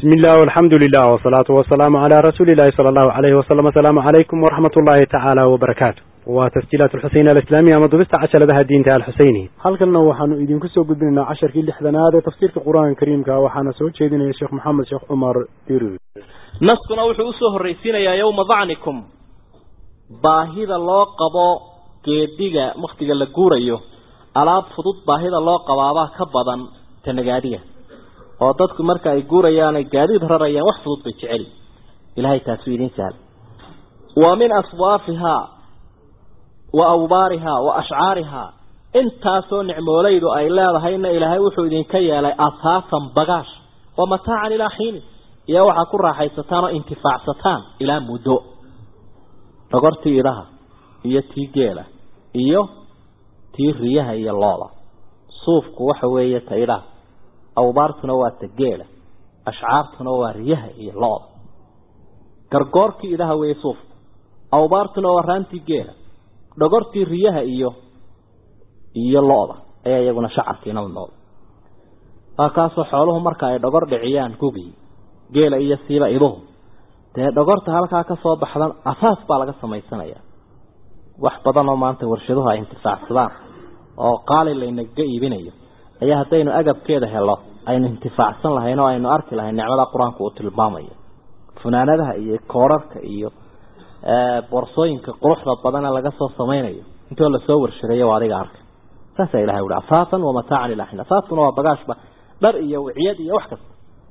بسم الله والحمد لله والصلاة والسلام على رسول الله صلى الله عليه وسلم السلام عليكم ورحمة الله تعالى وبركاته وتسجيلات الحسين الإسلامية مضبست عشر لها الدين تعالى الحسيني halkanna waxaanu idinku soo gudbinaynaa casharkii lixdanaad ee tafsiirka qur-aanka kariimka waxaana soo jeedinaya sheekh maxamed sheekh cumar dirir naskuna wuxuu usoo horraysiinayaa yowma dacnikum baahida loo qabo geediga waktiga la guurayo alaab fudud baahida loo qabaabaa ka badan tanagaadiga oo dadku marka ay guurayaan ay gaadiid rarayaan wax fudud bay jeceli ilahay taasuu idin sahla wa min aswaafihaa wa awbaarihaa wa ashcaarihaa intaasoo nicmoolaydu ay leedahayna ilaahay wuxuu idinka yeelay asaasan bagaash wa mataacan ilaa xiini iyo waxaa ku raaxaysataan oo intifaacsataan ilaa muddo dhogortii idaha iyo tii geela iyo tii riyaha iyo looda suufku waxa weeye ta idaha awbaartuna waa ta geela ashcaartuna waa riyaha iyo looda gargoorkii idaha weeye suufku awbaartuna waa raantii geela dhogortii riyaha iyo iyo lo-da ayaa iyaguna shacarkiina nool waa kaasoo xooluhu marka ay dhogor dhiciyaan gugii geela iyo siiba iduhu dee dhogorta halkaa ka soo baxdan asaas baa laga samaysanayaa wax badan oo maanta warshaduhu ay intifaacsadaan oo qaali laynaga iibinayo ayaa haddaynu agabkeeda helo aynu intifaacsan lahayn oo aynu arki lahayn nicmada qur-aanku uu tilmaamayo funaanadaha iyo koorarka iyo boorsooyinka quruxda badane laga soo samaynayo intoo lasoo warshadeeyo waa adiga arkay saasaa ilahay uhi asaasan wa mataacan ilaa xin asaaskuna waa bagaashba dhar iyo wiciyad iyo wax kasta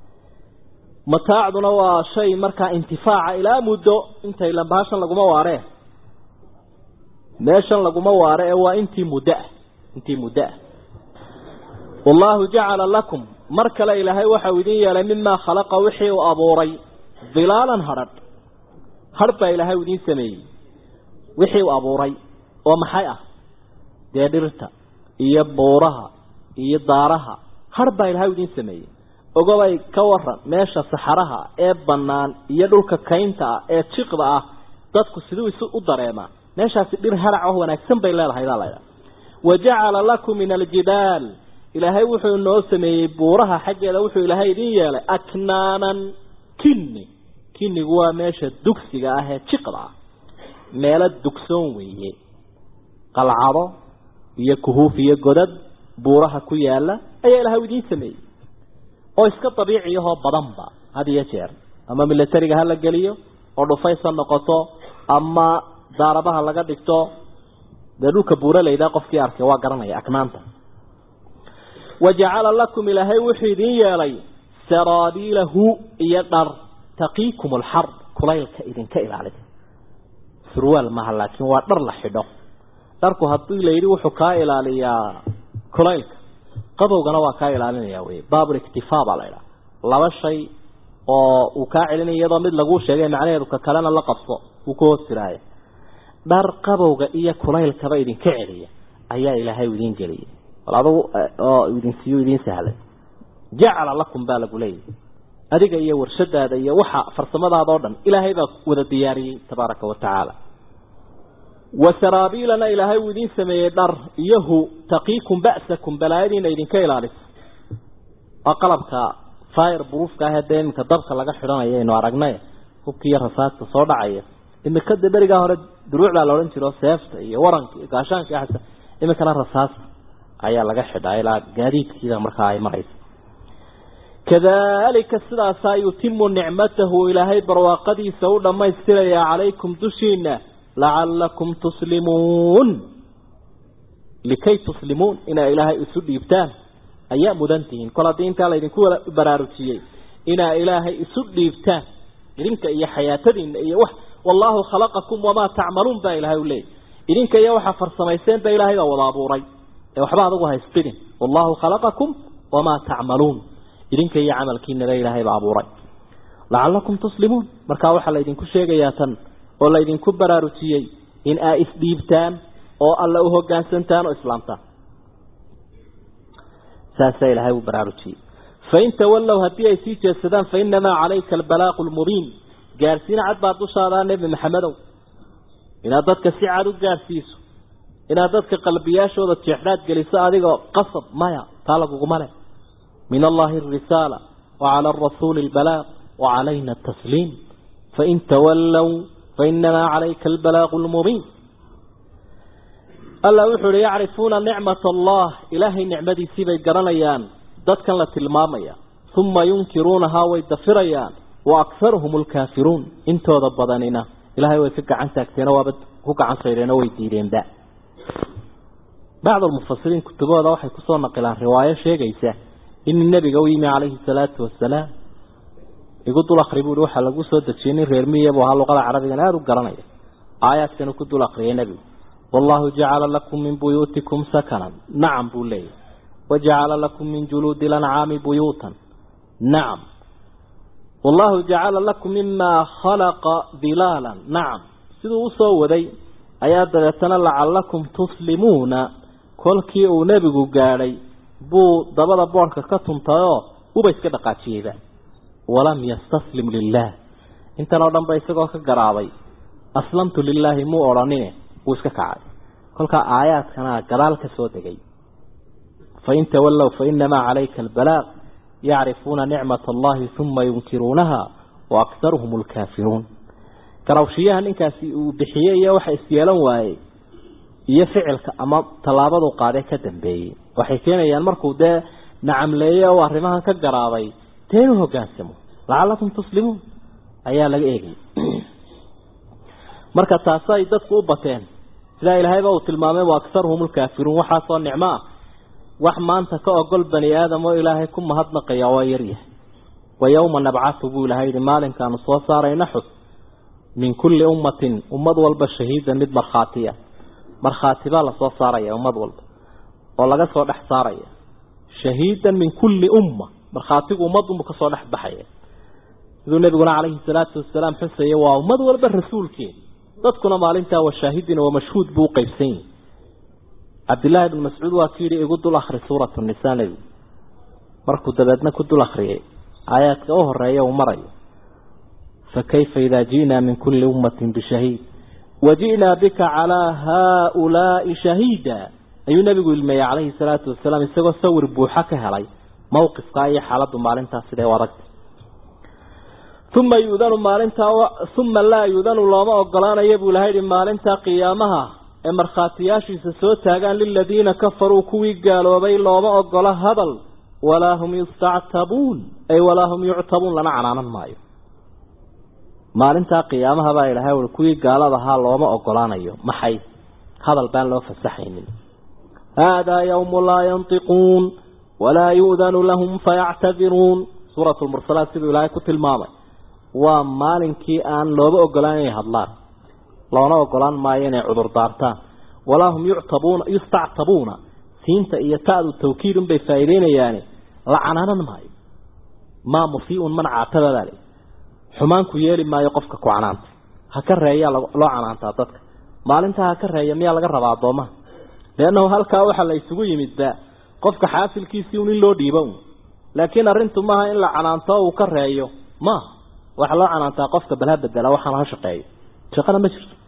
mataacduna waa shay markaa intifaaca ilaa muddo intay lambahashan laguma waaree meeshan laguma waare ee waa intii muddo ah intii muddo ah wallahu jacala lakum mar kale ilaahay waxau idin yeelay mimaa khalaqa wixii uu abuuray dilaalan hadrh hadh baa ilaahay idiin sameeyey wixii uu abuuray oo maxay ah dee dhirta iyo buuraha iyo daaraha hadh baa ilaahay idiin sameeyey ogobay ka waran meesha saxaraha ee bannaan iyo dhulka kaynta ah ee jiqda ah dadku siduu isu u dareemaa meeshaasi dhir harac oo wanaagsan bay leedahay baa laydhaha wa jacala lakum min aljibaal ilaahay wuxuu noo sameeyey buuraha xaggeeda wuxuu ilaahay idin yeelay aknaanan kinni kinnigu waa meesha dugsiga ah ee jiqda ah meelo dugsoon weeye qalcado iyo kuhuuf iyo godad buuraha ku yaala ayaa ilaahay idiin sameeyey oo iska dabiiciyahoo badanba had iyo jeer ama milatariga ha la geliyo oo dhufaysa noqoto ama daarabaha laga dhigto dee dhulka buuralayda qofkii arkay waa garanaya aknaanta wa jacala lakum ilaahay wuxuu idiin yeelay saraabiilahu iyo dhar taqiikum alxar kulaylka idinka ilaalin surwaal maaha laakiin waa dhar la xidho dharku haddii la yidhi wuxuu kaa ilaaliyaa kulaylka qabowgana waa kaa ilaalinaya wey baabul iktifaa baa la idhaha laba shay oo uu kaa celinaya iyadoo mid laguu sheegay macnaheedu ka kalena la qabso uu ku hoos jiraayo dhar qabowga iyo kulaylkaba idinka celiya ayaa ilaahay idiin geliyay bal adugu oo idin siiyo idiin sahlay jacala lakum baa lagu leeyahy adiga iyo warshadaada iyo waxa farsamadaada oo dhan ilaahay baa wada diyaariyey tabaaraka wa tacaala wa saraabiilana ilaahay uu idiin sameeyey dhar iyohu taqiikum ba'sakum balaayadiina idinka ilaalisa waa qalabka fire buruufka ah dee iminka dabka laga xidhanayo aynu aragnay hubkii iyo rasaadka soo dhacaya imika de berigaa hore duruuc baa la odhan jiro seefta iyo waranka iyo gaashaanka iyo xasa iminkana rasaasta ayaa laga xidhaa ilaa gaadiidkiida markaa ay maraysa kadalika sidaasaa yutimu nicmatahu ilaahay barwaaqadiisa u dhammaystirayaa calaykum dushiina lacalakum tuslimuun likay tuslimuun inaa ilaahay isu dhiibtaan ayaa mudan tihiin kol haddii intaa laydinku baraarujiyey inaa ilaahay isu dhiibtaan idinka iyo xayaatadiina iyo wax wallahu khalaqakum wamaa tacmaluun baa ilahay u leeyay idinka iyo waxaa farsamayseen ba ilaahay baa wada abuuray ee waxba adugu haystidin wallahu khalaqakum wamaa tacmaluun idinka iyo camalkiinaba ilaahay baa abuuray lacalakum tuslimuun markaa waxaa laydinku sheegayaa tan oo laydinku baraarujiyey in aa isdhiibtaan oo alla u hogaansantaan oo islaamtaan saasaa ilaahay uu baraarujiyey fain tawallow haddii ay sii jeedsadaan fainamaa calayka albalaaqu lmubiin gaarsiin cad baa dushaadaa nebi maxamedow inaad dadka si cad u gaarsiiso inaad dadka qalbiyaashooda jeexdhaad geliso adigoo qasab maya taa laguguma leh min allahi arisaala وعلى الرسول البلاغ وعلينا التسليم فإن تولوا فإنما عليك البلاغ المبين ألا وحر يعرفون نعمة الله إلهي نعمتي سيبي قرنيان ذاتك لتلماميا ثم ينكرونها ويدفريان وأكثرهم الكافرون انتو ضبضاننا إلهي ويفق عن تاكتين وابد هك عن صيرين ويديرين دا بعض المفسرين كتبوا هذا وحي كسور نقلان رواية شيء قيسة إن النبي قويم عليه الصلاة والسلام يقول الأخربوا روحا لقوا سودة شيني ريرمية بوها اللغة العربية لا رقرانية آيات كانوا كدوا الأخرية نبي والله جعل لكم من بيوتكم سكنا نعم بولي وجعل لكم من جلود الأنعام بيوتا نعم والله جعل لكم مما خلق ظلالا نعم سيدو سوودي ayaa dabeetana lacallakum tuslimuuna kolkii uu nebigu gaadhay buu dabada boorka ka tuntayoo uba iska dhaqaajiyeyba walam yastaslim lilaah intan oo dhan ba isagoo ka garaabay aslamtu lilaahi muu odhanine wuu iska kacay kolkaa aayaadkana gadaal ka soo degay fain tawallow fainamaa calayka albalaaq yacrifuuna nicmata allahi uma yunkiruunaha wa aktaruhum alkaafiruun garawshiyaha ninkaasi uu bixiyey iyo waxa isyeelan waayey iyo ficilka ama tallaabadu qaadee ka dambeeyey waxay keenayaan markuu dee nacamleeye oo arrimahan ka garaabay dee inuu hogaansamo lacallakum tuslimuun ayaa laga eegayay marka taasi ay dadku u bateen sidaa ilaahayba uu tilmaamay wa aktaruhum lkaafiruun waxaasoo nicmo ah wax maanta ka ogol bani aadam oo ilaahay ku mahadnaqaya waa yaryahay wa yowma nabcatu buu ilahay yihi maalinkaanu soo saarayna xus min kulli ummatin ummad walba shahiidan mid markhaatiya markhaati baa lasoo saaraya ummad walba oo laga soo dhex saaraya shahiidan min kulli umma markhaatigu ummadunbu kasoo dhex baxaya siduu nabiguna calayhi salaatu wasalaam xusaya waa ummad walba rasuulkeeda dadkuna maalintaa wa shaahidin wa mashhuud buu uqaybsan yihi cabdillaahi ibn mascuud waa ku yidhi igu dul akri suuratu nisaa nebigu markuu dabeedna ku dul akriyay aayaadka u horeeya uu marayo فكيف إذا جئنا من كل أمة بشهيد وجئنا بك على هؤلاء شهيدا أي نبي المي عليه الصلاة والسلام يسوى سور بوحك هلي موقف قاية حالة مالنتا سيدي ورقت ثم يؤذن مالنتا و... ثم لا يؤذن الله ما أقلان يبو لهيد مالنتا قيامها مرخاتياشي سسوتاقان للذين كفروا كوي قالوا بي الله ما أقلا هذل ولا هم يستعتبون أي ولا هم يعتبون لنا عنانا مايو maalintaa qiyaamaha baa ilaahay ui kuwii gaalada ahaa looma ogolaanayo maxay hadal baan loo fasaxaynin haadaa yawmu laa yantiquun walaa yu'danu lahum fayactadiruun suurat lmursalaat siduu ilaahay ku tilmaamay waa maalinkii aan looba ogolaan inay hadlaan loona ogolaan maayo inay cudur daartaan walaa hum yuctabuuna yustactabuuna siinta iyo ta'du tawkiidun bay faa'iideynayaani la canaanan maayo maa musiiun man caatababaale xumaanku yeeli maayo qofka ku canaanta ha ka reeyaa loo canaantaa dadka maalintaa ha ka reeya miyaa laga rabaa addoomaha leannahu halkaa waxaa la isugu yimidba qofka xaasilkiisii un in loo dhiibo un laakiin arrintu maaha in la canaanto uu ka reeyo maaha waxaa loo canaantaa qofka balha bedela waxaana ha shaqeeyo shaqana ma jirto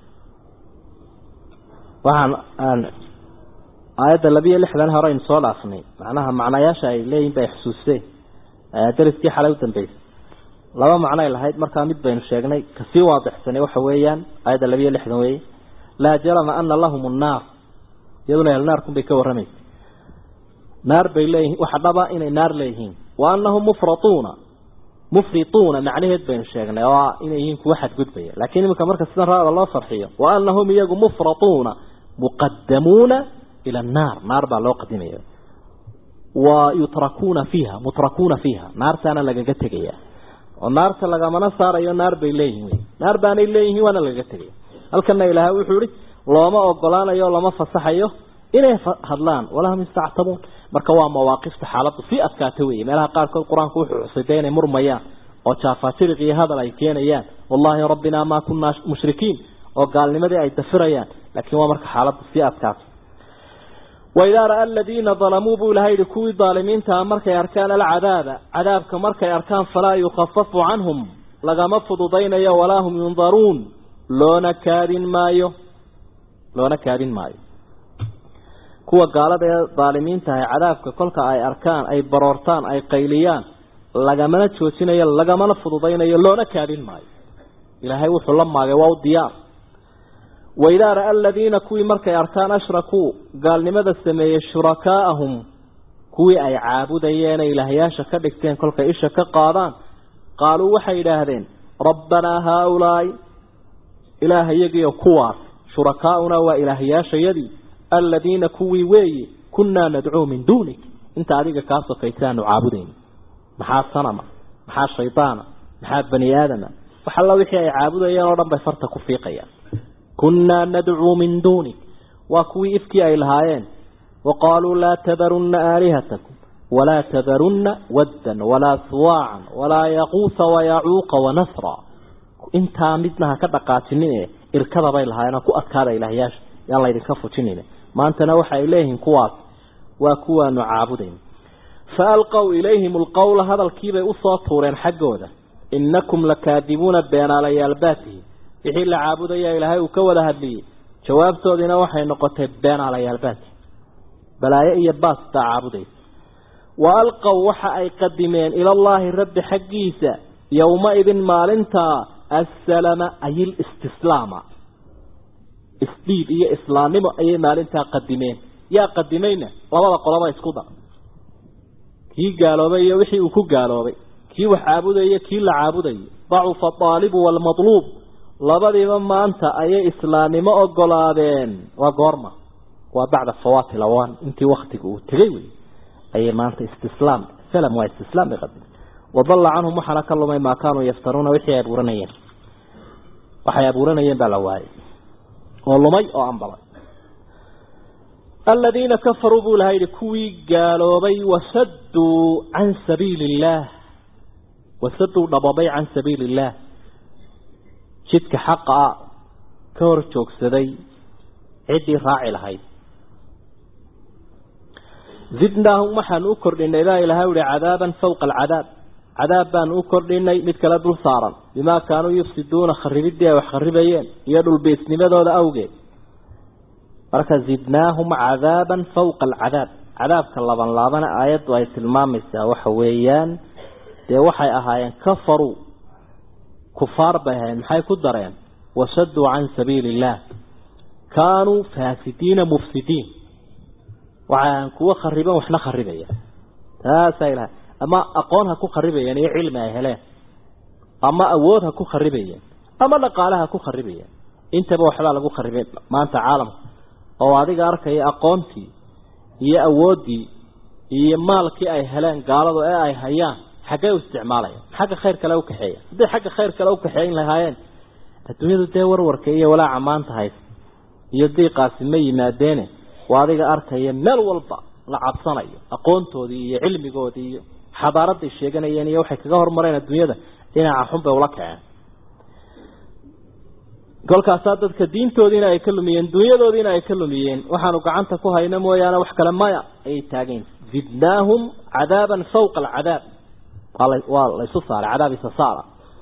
waxaan aan aayadda labiyo lixdan hore aynu soo dhaafnay macnaha macnayaasha ay leeyihin bay xusuusteen dariskii xalay u dambeysay laba macnoay lahayd markaa mid baynu sheegnay kasii waadixsanay waxa weeyaan aayadda labiyo lixdan weeye laa jarama ana lahum nnaar iyaduna ehelnaarkun bay ka warramaysa naar bay leeyihiin waxa dhaba inay naar leeyihiin wa anahum mufratuuna mufrituuna macnaheed baynu sheegnay oo inay yihiin kuwa xadgudbaya laakiin iminka marka sidan raada loo farxiyo wa anahum iyagu mufratuuna muqadamuuna ila annaar naar baa loo qadimaya wa yutrakuuna fiiha mutrakuuna fiiha naartaana lagaga tegaya oo naarta lagamana saarayo naar bay leeyihiin naar baanay leeyihiin waana lagaga tegaya halkana ilaahay wuxuu ihi looma ogolaanayo lama fasaxayo inay hadlaan walaa hum yastactabuun marka waa mawaaqifta xaaladdu sii adkaata weeye meelaha qaarkood qur-aanku wuxuu xusay dee inay murmayaan oo jaafaajiriq iyo hadal ay keenayaan wallahi rabbinaa maa kunaa mushrikiin oo gaalnimadii ay dafirayaan laakiin waa marka xaaladdu sii adkaato وإذا رأى الذين ظلموا بولهيد كوي ظالمين تأمرك أركان العذاب عذابك مرك أركان فلا يخفف عنهم لغم فضضين يا ولا هم ينظرون لون كاد مايو لون كاد مايو كوا قال ظالمين تهي عذابك كلك أي أركان أي برورتان أي قيليان lagamana joojinayo lagamana fududaynayo loona kaadin maayo ilaahay wuxuu la maagay waa u diyaar waidaa ra-a aladiina kuwii markay arkaan ashrakuu gaalnimada sameeyey shurakaa'ahum kuwii ay caabudayeen ee ilaahyaasha ka dhigteen kolkay isha ka qaadaan qaaluu waxay yidhaahdeen rabbanaa haaulaai ilaahayagiio kuwaas shurakaa'unaa waa ilaahyaashayadii aladiina kuwii weeye kunnaa nadcuu min duunik inta adiga kaa sokaysa aanu caabudayno maxaa sanama maxaa shaydaana maxaa bani aadama wax alla wixii ay caabudayeen oo dhan bay farta ku fiiqayaan kunnaa nadcuu min duunik waa kuwii ifkii ay lahaayeen waqaaluu laa tadarunna aalihatakum walaa tadarunna waddan walaa suwaacan walaa yaquusa wayacuuqa wanasra intaa midna ha ka dhaqaajinine irkada bay lahaayeen ku adkaada ilaahyaasha yaan laydinka fujinin maantana waxa ay leeyihiin kuwaas waa kuwaanu caabudayn fa alqow ilayhim alqowla hadalkiibay usoo tuureen xaggooda innakum lakaadibuuna beenaalayaalbaatihi wixii la caabudaya ilaahay uu ka wada hadliyey jawaabtoodiina waxay noqotay beenaalayaalbaati balaayo iyo baas baa caabudaysa wa alqow waxa ay qadimeen ilallaahi rabbi xaggiisa yowma-idin maalintaa assalama ay listislaama isdhiib iyo islaamnimo ayay maalintaa qadimeen yaa qadimayna labada qoloba isku dar kii gaaloobay iyo wixii uu ku gaaloobay kii wax caabudaya kii la caabudayo dacufa aalibu waalmatluub labadiiba maanta ayay islaamnimo ogolaadeen waa goorma waa bacda fawaati lawan intii waktiga uu tegay wey ayay maanta istislaam salam waa istislaam bay qadimeen wadalla canhum waxaana ka lumay maa kaanuu yaftaruuna wixii ay abuuranayeen waxay abuuranayeen baa la waayay oo lumay oo ambalay aladiina kafaruu buu ilaha yidhi kuwii gaaloobay wasadduu can sabiili illaah wasadduu dhababay can sabiili illaah jidka xaqa a ka hor joogsaday ciddii raaci lahayd zidnaahum waxaanu u kordhinay baa ilahay uhi cadaaban fawqa alcadaab cadaab baanu u kordhinay mid kale dul saaran bimaa kaanuu yufsiduuna kharibidii ay wax kharibayeen iyo dhulbeesnimadooda awgeed marka zidnaahum cadaaban fawqa alcadaab cadaabka laban laabana aayaddu ay tilmaamaysaa waxa weeyaan dee waxay ahaayeen kafaruu kufaar bay ahayen maxay ku dareen wasaduu can sabiili illaah kaanuu faasidiina mufsidiin waxay ahayen kuwo khariban waxna kharibaya taasaa ilahay ama aqoon ha ku kharibayeen iyo cilmi ay heleen ama awood ha ku kharibayeen ama dhaqaale ha ku kharibayeen intaba waxbaa lagu kharibay maanta caalamka oo adiga arkaya aqoontii iyo awooddii iyo maalkii ay heleen gaaladu ee ay hayaan xaggee u isticmaalaya xagga khayr kale u kaxeeya hadday xagga khayr kale u kaxeeyn lahaayeen adduunyadu dee warwarka iyo walaaca maanta haysa iyo diiqaasi ma yimaadeene waa adiga arkaya meel walba la cabsanayo aqoontoodii iyo cilmigoodii iyo xadaaraday sheeganayeen iyo waxay kaga hormareen adduunyada dhinaca xun bay ula kaceen kolkaasaa dadka diintoodiina ay ka lumiyeen dunyadoodiina ay ka lumiyeen waxaanu gacanta ku hayno mooyaane wax kale maya ayay taageen zidnaahum cadaaban fawqa alcadaab waa laysu saaray cadaab isa saara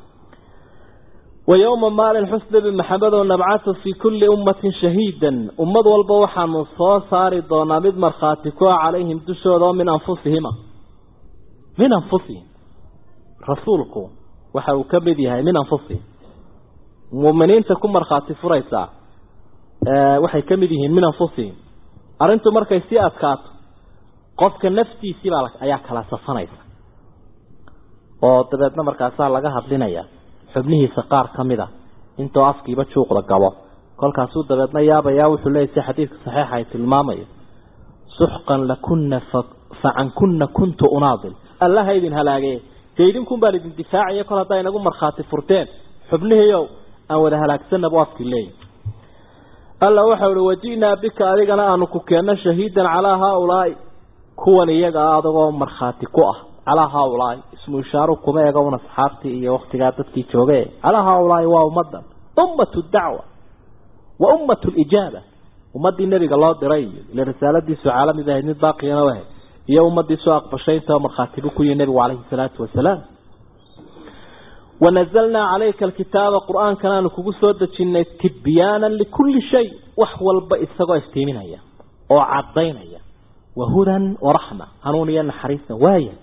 wa yowma maalin xus nebi maxamed oo nabcatu fii kulli ummatin shahiidan ummad walba waxaanu soo saari doonaa mid markhaati ku ah calayhim dushooda oo min anfusihima min anfusihim rasuulku waxa uu ka mid yahay min anfusihim muuminiinta ku markhaati furaysaa waxay ka mid yihiin min anfusihim arrintu markay sii adkaato qofka naftiisiibaa ayaa kala safanaysa oo dabeedna markaasaa laga hadlinaya xubnihiisa qaar ka mid a intoo afkiiba juuqda gabo kolkaasuu dabeedna yaabayaa wuxuu leeyay si xadiidka saxiixa ay tilmaamayo suxqan lakuna fa cankuna kuntu unaadil allaha idin halaagee dee idinkun baan idin difaacaya kol haddaa inagu markhaati furteen xubnihiiow aan wada halaagsanna bu afkii leeyahy alla waxau uhi waji'naa bika adigana aanu ku keenno shahiidan calaa haaulaai kuwan iyaga ah adagoo markhaati ku ah calaa haaulaai ismu ishaaru kuma ega un asxaabtii iyo waktigaa dadkii jooge calaa haaulaai waa ummadan ummatu dacwa wa ummatu lijaaba ummadii nebiga loo diray iyo ila risaaladiisu caalamid ahayd mid baaqiyana u ahayd iyo ummadiisu aqbashay intao markhaatibu ku yihi nebigu calayhi salaatu wasalaam wanazalnaa calayka alkitaaba qur-aankanaanu kugu soo dejinnay tibyaanan likulli shay wax walba isagoo iftiiminaya oo cadaynaya wahudan waraxma hanuun iyo naxariisna waaya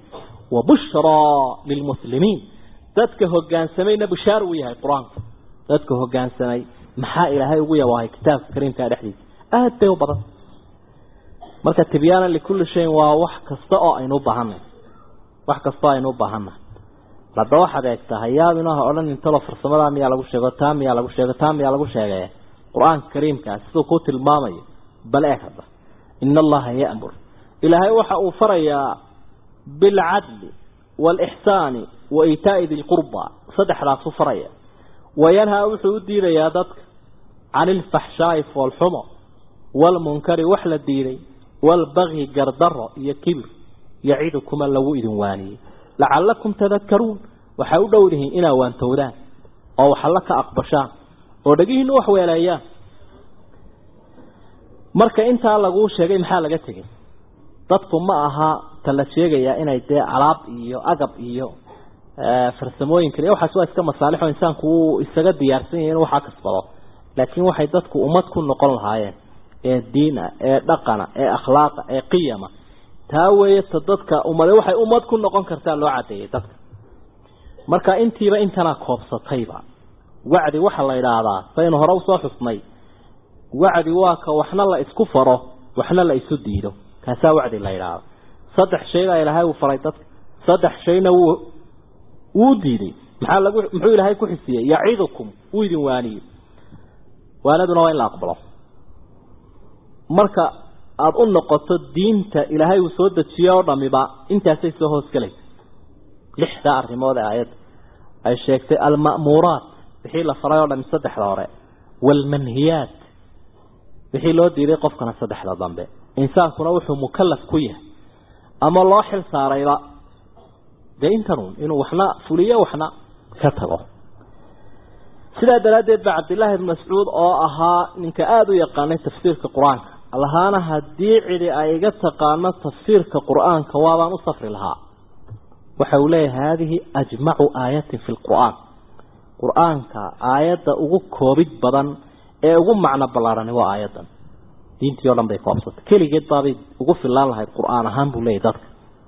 wa bushraa lilmuslimiin dadka hogaansamayna bushaar uu yahay qur-aanku dadka hogaansamay maxaa ilaahay ugu yabaahay kitaabka kariimkaa dhexdiisa aada bay u badan marka tibyaanan likulli shayin waa wax kasta oo aynu u baahanay wax kasta oo aynu u baahannahay hadda waxaad eegtaa hayaabina ha odhan intalo farsamadaa miyaa lagu sheego taa miyaa lagu sheego taa miyaa lagu sheegay qur-aanka kariimkaa siduu ku tilmaamayo bal eeg hadda ina allaha ya'mur ilaahay waxa uu farayaa bilcadli waalixsaani wa iitaa'i dilqurba saddexdaasuu faraya wayanhaa wuxuu u diidayaa dadka can ilfaxshaa'i foolxumo waalmunkari wax la diiday waalbagyi gardaro iyo kibir yacidukuma lagu idin waaniyey lacallakum tadakaruun waxay u dhow dihiin inaa waantowdaan oo waxalla ka aqbashaan oo dhegihiinu wax weeleeyaan marka intaa laguu sheegay maxaa laga tegay dadku ma aha ta la sheegayaa inay dee alaab iyo agab iyo farsamooyinkan iyo waxaas waa iska masaalixo insaanku uu isaga diyaarsan yahay inuu waxaa kasbado laakiin waxay dadku ummad ku noqon lahaayeen ee diina ee dhaqana ee akhlaaqa ee qiyama taa weeye ta dadka ummade waxay ummad ku noqon kartaa loo cadeeyey dadka marka intiiba intana koobsatayba wacdi waxa la idhaahdaa saynu hore usoo xusnay wacdi waa ka waxna la isku faro waxna la isu diido kaasaa wacdi la idhaahda saddex shayna ilaahay uu faray dadka saddex shayna wuu wuu diiday maxaa lagu muxuu ilaahay ku xisiyey yacidukum wuu idin waaniyey waanaduna waa in la aqbalo marka aada u noqoto diinta ilaahay uu soo dejiye oo dhamiba intaasay soo hoosgelaysa lixdaa arrimood ee aayadda ay sheegtay alma'muuraat wixii la faray oo dhami saddexda hore waalmanhiyaat wixii loo diiday qofkana saddexda dambe insaankuna wuxuu mukallaf ku yahay ama loo xil saarayba dee intanuun inuu waxna fuliyo waxna ka tago sidaa daraaddeed ba cabdillaahi ibn mascuud oo ahaa ninka aada u yaqaanay tafsiirka qur-aanka allahaana haddii cidi ay iga taqaano tafsiirka qur-aanka waabaan u safri lahaa waxa uu leeyahay haadihi ajmacu aayatin fi lqur'aan qur-aanka aayadda ugu koobid badan ee ugu macno ballaarani waa aayaddan diintii o dhan bay koobsatay keligeed baabay ugu filaan lahayd qur-aan ahaan buu leeyahy dadka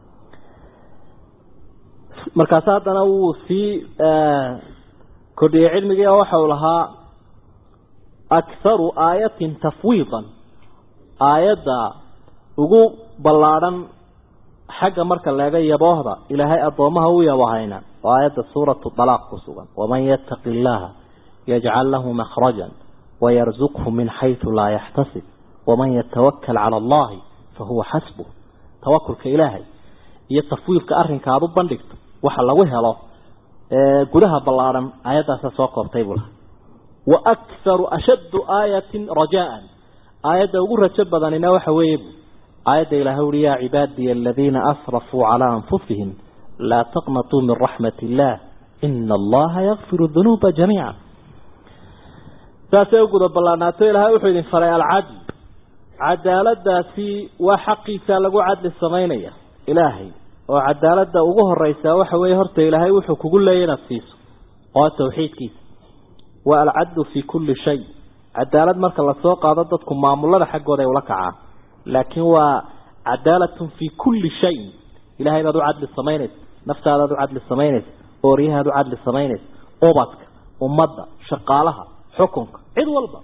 markaas haddana wuu sii kordhiyey cilmigii oo waxa uu lahaa akharu aayatin tafwiidan aayadda ugu ballaadhan xagga marka leega yaboohda ilaahay addoomaha u yabahayna waa aayadda suuratu dalaaq ku sugan waman yattaqi illaaha yajcal lahu makhrajan wayarzuqhu min xaytu laa yaxtasib waman yatawakal cala allahi fahuwa xasbuh tawakulka ilaahay iyo tafwiidka arrinka aada u bandhigto waxa lagu helo gudaha ballaadhan aayaddaasa soo koobtay buu laha wa akharu ashaddu aayatin rajaan aayadda ugu rajo badanina waxa weeye aayadda ilaahay uhi yaa cibaadiya aladiina asrafuu calaa anfusihim laa taqnatuu min raxmat illaah ina allaha yakfiru dunuuba jamiica saasay u guda ballaanaato ilaahay wuxuu idin faray alcadl cadaaladaasi waa xaqiisa lagu cadli samaynaya ilaahay oo cadaaladda ugu horeysaa waxa weeye horta ilaahay wuxuu kugu leeyay inaad siiso oo tawxiidkiisa waa alcadlu fii kulli shay cadaalad marka lasoo qaado dadku maamulada xaggooda ay ula kacaan laakiin waa cadaalatun fii kulli shay ilahay baad u cadli samaynaysa naftaadaad u cadli samaynaysa ooryahaad u cadli samaynaysa ubadka ummadda shaqaalaha xukunka cid walba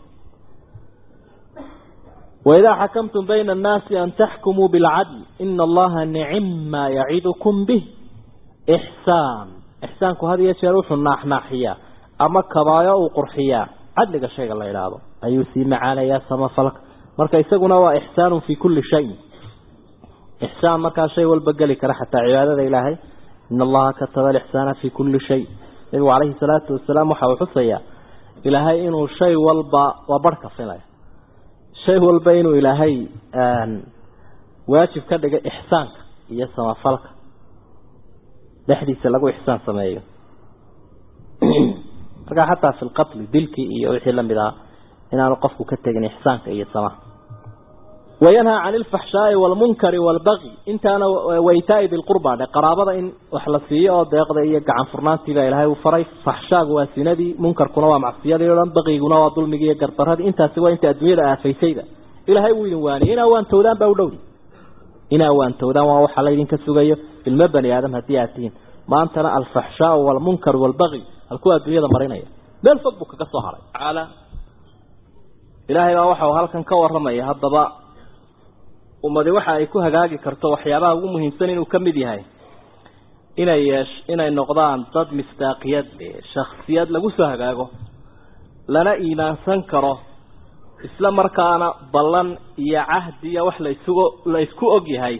waidaa xakamtum bayna annaasi an taxkumuu bilcadl ina allaha nicim maa yacidukum bih ixsaan ixsaanku had iyo jeer wuxuu naaxnaaxiyaa ama kabaayo uu qurxiyaa cadliga shayga la idhaahdo ayuu sii macaanayaa samafalka marka isaguna waa ixsaanun fii kulli shayin ixsaan markaa shay walba geli kara xataa cibaadada ilaahay ina allaha kataba alixsaana fii kulli shay nabigu calayhi salaatu wasalaam waxa uu xusayaa ilaahay inuu shay walba waa barhka filaya shay walba inuu ilaahay waajib ka dhigay ixsaanka iyo samafalka dhexdiisa lagu ixsaan sameeyo markaa xataa fi lqatli dilkii iyo wixii lamid ah inaanu qofku ka tegin ixsaanka iyo samaha wayanhaa can ilfaxshaai waalmunkari waalbagi intaana waitaai bilqurba dhe qaraabada in wax la siiyo oo deeqda iyo gacan furnaantiibaa ilaahay uu faray faxshaagu waa sinadii munkarkuna waa macsiyadii o dhan bagiguna waa dulmigii iyo gardaradii intaasi waa inta adduunyada aafaysayda ilaahay wuu idin waaniyey inaa waan towdaan baa u dhowdi inaa waantowdaan waa waxaa laydinka sugayo ilmo bani aadam haddii aad tihiin maantana alfaxshaau walmunkar walbaqi halkuu adduunyada marinaya meel fog buu kaga soo haray tacaala ilaahay baa waxa uu halkan ka warramaya haddaba ummadi waxa ay ku hagaagi karto waxyaabaha ugu muhiimsan inuu ka mid yahay inay yeesh inay noqdaan dad misdaaqiyad shaksiyad lagu soo hagaago lana iimaansan karo isla markaana ballan iyo cahdi iyo wax laisugu la isku og yahay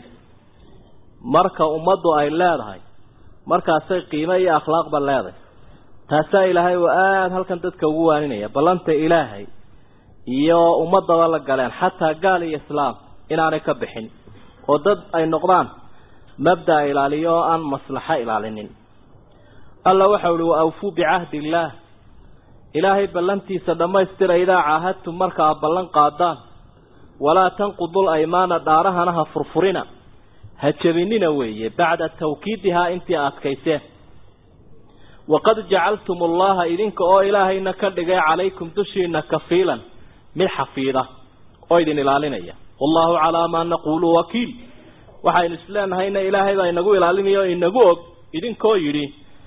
marka ummaddu ay leedahay markaasay qiimo iyo akhlaaqba leedahay taasaa ilaahay oo aada halkan dadka ugu waaninaya ballanta ilaahay iyo ummadaba la galeen xataa gaal iyo islaam inaanay ka bixin oo dad ay noqdaan mabdaa ilaaliyo oo aan maslaxo ilaalinin alla waxau uhi wa awfuu bicahdi illaah ilaahay ballantiisa dhammaystira idaa caahadtum marka aad ballan qaadaan walaa tanqudul aymaana dhaarahana ha furfurina ha jebinina weeye bacda tawkiidihaa intii adkayseen waqad jacaltum allaha idinka oo ilaahayna ka dhigay calaykum dushiina kafiilan mid xafiida oo idin ilaalinaya wallahu calaa maa naquulu wakiil waxaynu isleenahayna ilaahay baa inagu ilaalinaya oo inagu og idinkoo yidhi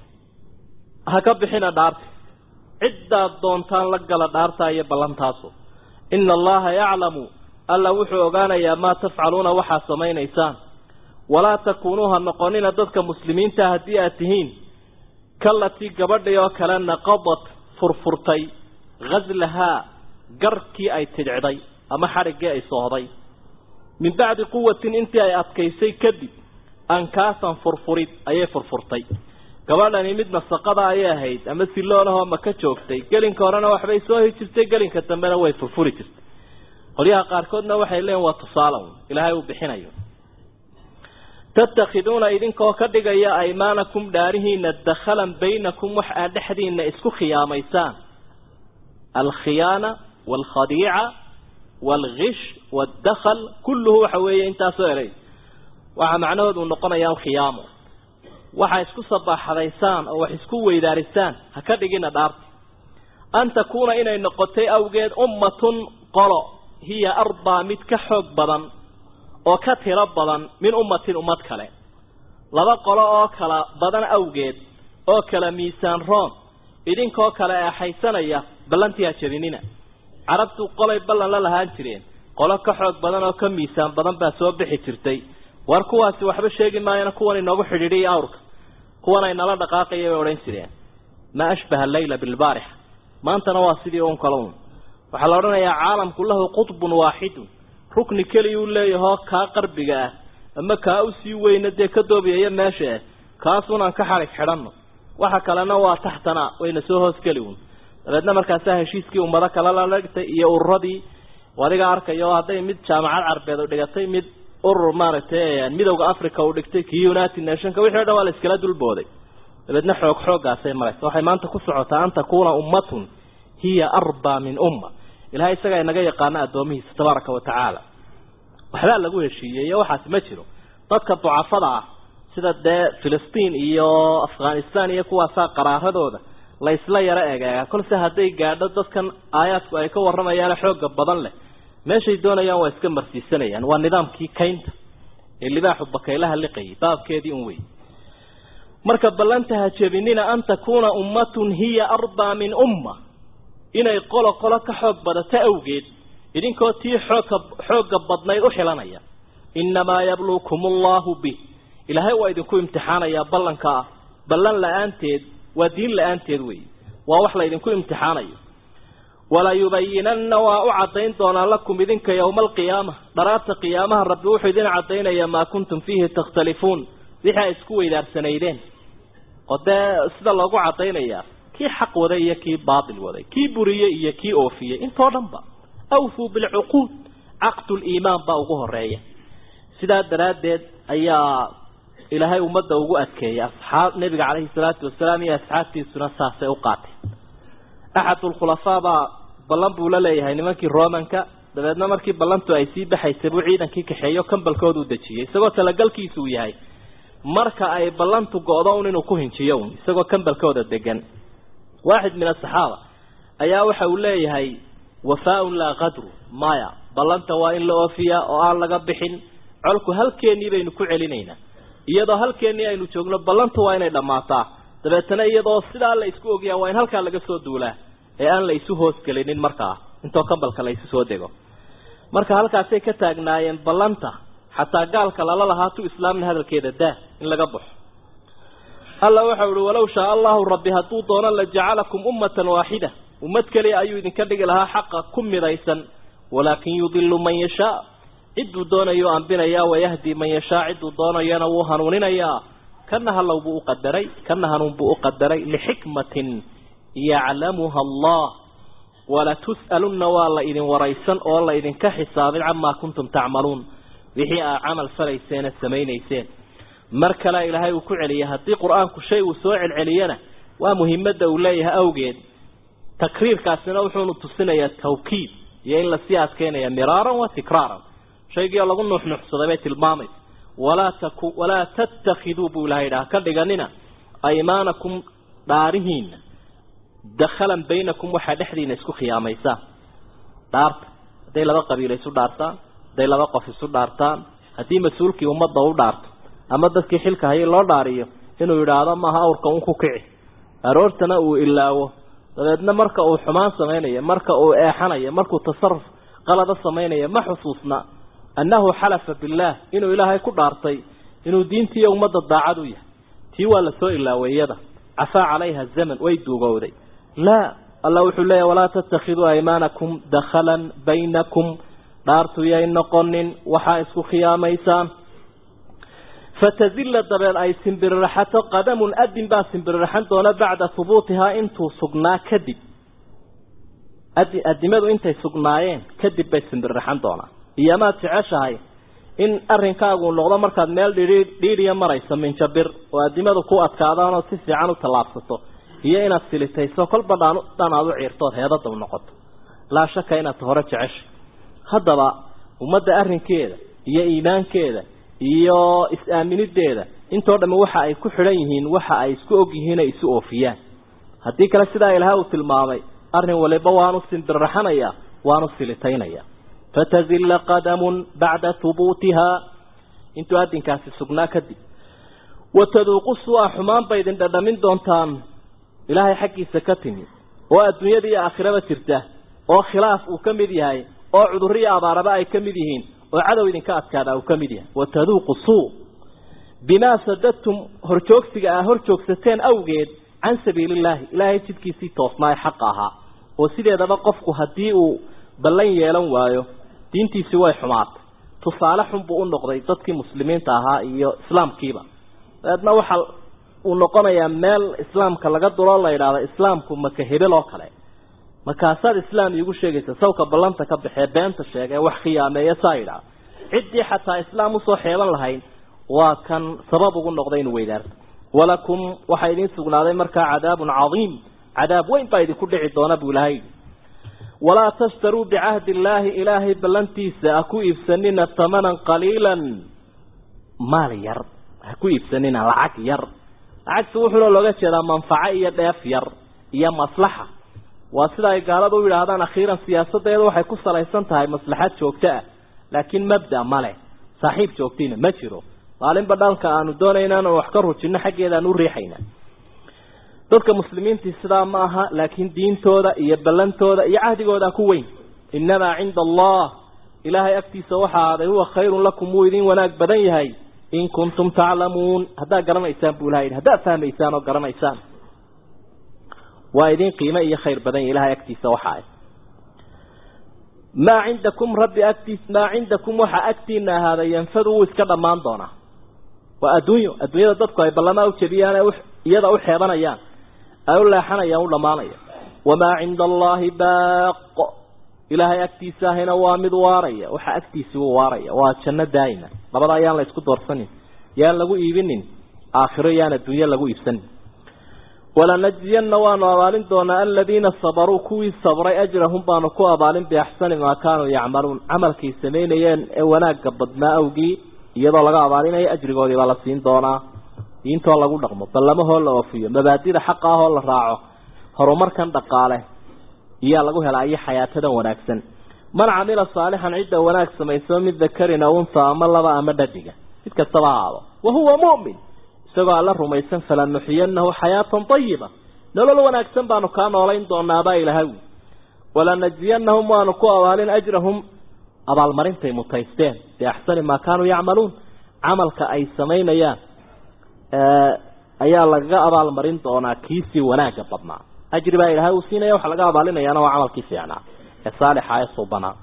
ha ka bixina dhaarta ciddaad doontaan la gala dhaartaa iyo ballantaasu ina allaha yaclamu alla wuxuu ogaanayaa maa tafcaluuna waxaad samaynaysaan walaa takuunuu ha noqonina dadka muslimiinta haddii aad tihiin kalatii gabadhii oo kale naqadat furfurtay ghaslahaa garkii ay tidhicday ama xadhiggii ay soohday min bacdi quwatin intii ay adkaysay kadib ankaasan furfurid ayay furfurtay gabadhani mid nasaqada ayay ahayd ama siloolahoo maka joogtay gelinka horena waxbay soo hi jirtay gelinka dambena way furfuri jirtay qolyaha qaarkoodna waxay leeyiin waa tusaale un ilaahay uu bixinayo tattakhiduuna idinkoo ka dhigaya aymaanakum dhaarihiina dakhalan baynakum wax aad dhexdiina isku khiyaamaysaan alkhiyaana waalkhadiica waalgish waaldakhl kulluhu waxa weeye intaasoo eray waxaa macnahood uu noqonayaa khiyaamo waxa isku sabaaxadaysaan oo wax isku weydaarisaan ha ka dhigina dhaarta an takuuna inay noqotay awgeed ummatun qolo hiya arbaa mid ka xoog badan oo ka tiro badan min ummatin ummad kale laba qolo oo kala badan awgeed oo kala miisaan roon idinkoo kale eexaysanaya ballantii ha jabinina carabtu qolay ballan la lahaan jireen qolo ka xoog badan oo ka miisaan badan baa soo bixi jirtay war kuwaasi waxba sheegi maayana kuwan inoogu xidhiidhiya awrka kuwan ay nala dhaqaaqaya bay odhan jireen maa ashbaha allayla bilbaarixa maantana waa sidii un kale un waxaa la odhanayaa caalamku lahu qutbun waaxidun rukni keliyuu leeyahoo kaa qarbiga ah ama kaa usii weyna dee ka doobiyaya meesha ah kaasunaan ka xadhig xidhanno waxa kalena waa taxtana wayna soo hoosgeli un dabeedna markaasaa heshiiskii ummado kale la dhigtay iyo ururadii adiga arkayo hadday mid jaamacad carbeed u dhigatay mid urur maaragtay midowda africa uu dhigtay kii united nationka wixii o dhan waa la iskala dulbooday dabeedna xoog xooggaasay maraysa waxay maanta ku socotaa an takuuna ummatun hiya arbaa min umma ilahay isagaa inaga yaqaana addoomihiisa tabaaraka wa tacaala waxbaa lagu heshiiyey iyo waxaasi ma jiro dadka ducafada ah sida dee filistiin iyo afghanistan iyo kuwaasaa qaraaradooda la isla yaro egeega kolse hadday gaadho dadkan aayaadku ay ka warramayaane xooga badan leh meeshay doonayaan waa iska marsiisanayaan waa nidaamkii kaynta ee libaaxu bakaylaha liqayay baabkeedii un wey marka ballanta ha jebinina an takuuna ummatun hiya arbaa min umma inay qolo qolo ka xoog badato awgeed idinkoo tii xoogka xoogga badnayd u xilanaya innamaa yabluukum allahu bih ilaahay waa idinku imtixaanayaa ballanka ah ballan la-aanteed waa diin la-aanteed wey waa wax la idinku imtixaanayo walayubayinanna waa u caddayn doonaa lakum idinka yowma alqiyaama dharaarta qiyaamaha rabbi wuxuu idin caddaynaya maa kuntum fiihi takhtalifuun wixii ay isku weydaarsanaydeen oo dee sida loogu caddaynayaa kii xaq waday iyo kii baatil waday kii buriyey iyo kii oofiyey intoo dhan ba awfuu bilcuquud caqduliimaan baa ugu horeeya sidaa daraaddeed ayaa ilaahay ummadda ugu adkeeyay asxaab nebiga caleyhi salaatu wasalaam iyo asxaabtiisuna saasay u qaateen axadulkhulafaa baa ballan buu la leeyahay nimankii romanka dabeedna markii ballantu ay sii baxaysay buu ciidankii kaxeeyo kambalkooda u dejiyey isagoo talagalkiisu uu yahay marka ay ballantu go-do un inuu ku hinjiyo un isagoo kambalkooda degan waaxid min asaxaaba ayaa waxa uu leeyahay wafaaun laa qadru maya ballanta waa in la oofiyaa oo aan laga bixin colku halkeennii baynu ku celinaynaa iyadoo halkeennii aynu joogno ballantu waa inay dhammaataa dabeetana iyadoo sidaa la isku ogyaa waa in halkaa laga soo duulaa ee aan la isu hoosgelinin markaa intoo kambalka la isu soo dego marka halkaasay ka taagnaayeen ballanta xataa gaalka lala lahaa tu islaamna hadalkeeda daa in laga baxo alla waxau ihi walaw shaa allahu rabbi hadduu doono la jacalakum ummatan waaxida ummad keliya ayuu idinka dhigi lahaa xaqa ku midaysan walaakin yudilu man yashaa cidduu doonayo ambinayaa wayahdi man yashaa cidduu doonayana wuu hanuuninayaa kana halow buu uqadaray kana hanuun buu uqadaray lixikmatin yaclamuha allah walatus'alunna waa la idin waraysan oo la idinka xisaabin camaa kuntum tacmaluun wixii aa camal falayseena samaynayseen mar kale ilaahay uu ku celiyay haddii qur-aanku shay uu soo celceliyana waa muhimadda uu leeyahay awgeed takriirkaasina wuxuunu tusinayaa tawkiid iyo in lasii adkeynaya miraaran wa tikraaran shaygiioo lagu nuuxnuuxsaday bay tilmaamaysa walaa taku walaa tattakhiduu buu ilahay idhaha ka dhiganina aymaanakum dhaarihiina dakhalan baynakum waxaa dhexdiina isku khiyaamaysaan dhaarta hadday laba qabiilo isu dhaartaan hadday laba qof isu dhaartaan haddii mas-uulkii ummadda u dhaarto ama dadkii xilka hayay loo dhaariyo inuu yidhaahdo maaha awrka un ku kici aroortana uu ilaawo dabeedna marka uu xumaan samaynayo marka uu eexanayo markuu tasaruf qalada samaynayo ma xusuusna annahu xalafa billaah inuu ilaahay ku dhaartay inuu diintiiyo ummadda daacad u yahay tii waa lasoo ilaaweyada cafaa calayha zaman way duugowday laa alla wuxuu leeyahy walaa tattakhiduu aymaanakum dakhalan baynakum dhaartu yay noqonin waxaa isku khiyaamaysaan fatazilla dabeed ay simbiriraxato qadamun adin baa simbiriraxan doona bacda hubuutihaa intuu sugnaa kadib adi adimadu intay sugnaayeen kadib bay simbiriraxan doonaa iyomaad jeceshahay in arrinkaagu noqdo markaad meel dhii dhiidhiya marayso minjabir oo adimadu ku adkaadaan oo si fiican u tallaabsato iyo inaad silitayso kolba dhaan dhan aad u ciirtood heedada u noqoto laa shaka inaad hore jeceshay haddaba ummadda arrinkeeda iyo iimaankeeda iyo is-aaminideeda intoo dhamme waxa ay ku xidhan yihiin waxa ay isku og yihiin ay isu oofiyaan haddii kale sidaa ilaah uu tilmaamay arrin waliba waanu simbirraxanaya waanu silitaynaya fatazilla qadamun bacda hubuutihaa intuu adinkaasi sugnaa kadib wataduuqu sua xumaan bay idin dhadhamin doontaan ilaahay xaggiisa ka timi oo adduunyada iyo aakhiraba jirta oo khilaaf uu ka mid yahay oo cudurriyo abaaraba ay ka mid yihiin oo cadow idinka adkaada uu ka mid yahay wataduuqu suu bimaa sadadtum horjoogsiga aa hor joogsateen awgeed can sabiilillaahi ilaahay jidkiisii toosnaa ee xaqa ahaa oo sideedaba qofku haddii uu ballan yeelan waayo diintiisii way xumaatay tusaale xun buu u noqday dadkii muslimiinta ahaa iyo islaamkiiba dabeedna waxa uu noqonayaa meel islaamka laga duloo la yidhaahdo islaamku maka hebel oo kale markaasaad islaam iigu sheegaysa sawka ballanta ka baxee beenta sheega ee wax khiyaameeya saa yidhaah ciddii xataa islaam usoo xeeban lahayd waa kan sabab ugu noqday inuu weydaarto walakum waxaa idiin sugnaaday markaa cadaabun cadiim cadaab weyn baa idinku dhici doona buu ilahay yidhi walaa tashtaruu bicahdi illaahi ilaahay ballantiisa ha ku iibsanina tamanan qaliilan maal yar ha ku iibsanina lacag yar lacagtu wuxuuna looga jeedaa manfaco iyo dheef yar iyo maslaxa waa sida ay gaaladu u yidhaahdaan akhiiran siyaasadeedu waxay ku salaysan tahay maslaxad joogto ah laakiin mabda male saaxiib joogtiina ma jiro maalinba dhalka aanu doonayna inaan wax ka rujinno xaggeeda aan u riixayna dadka muslimiintii sidaa ma aha laakiin diintooda iyo ballantooda iyo cahdigooda ku weyn innamaa cinda allah ilaahay agtiisa waxa aaday huwa khayrun lakum wuu idin wanaag badan yahay in kuntum taclamuun haddaad garanaysaan buu ilaha yidhi haddaad fahmaysaan oo garanaysaan waa idin qiime iyo khayr badan yahy ilahay agtiisa waxa ay maa cindakum rabbi agtiis maa cindakum waxaa agtiina ahaaday yanfadu wuu iska dhammaan doonaa waa adduunyo adduunyada dadku ay ballamaa ujebiyaan ee iyada u xeebanayaan ay u leexanayaan u dhammaanaya wamaa cinda allaahi baaqo ilaahay agtiisa ahina waa mid waaraya waxa agtiisi u waaraya waa janno daa'ima labada ayaan la isku doorsanin yaan lagu iibinin aakhiro yaan adduunyo lagu iibsanin walanajziyanna waanu abaalin doonaa aladiina sabaruu kuwii sabray ajrahum baanu ku abaalin biaxsani maa kaanuu yacmaluun camalkay samaynayeen ee wanaagga badnaa awgii iyadoo laga abaalinayo ajrigoodii baa la siin doonaa diintoo lagu dhaqmo ballamahoo la oofiyo mabaadida xaqa ahoo la raaco horumarkan dhaqaale iyaa lagu helaa iyo xayaatadan wanaagsan man camila saalixan cidda wanaag samayso mid dakarin aw unha ama laba ama dhadiga mid kastaba ahaado wahuwa mu'min isagoo alla rumaysan falanuxiyanahu xayaatan ayiba nolol wanaagsan baanu kaa noolayn doonaabaa ilahay walanajziyanahum waanu ku abaalin ajrahum abaalmarintay mutaysteen biaxsani maa kaanuu yacmaluun camalka ay samaynayaan ayaa lagaga abaalmarin doonaa kiisii wanaagga badnaa ajri baa ilahay uu siinaya waxa laga abaalinayaana waa camalkii fiicnaa ee saalixa ee subanaa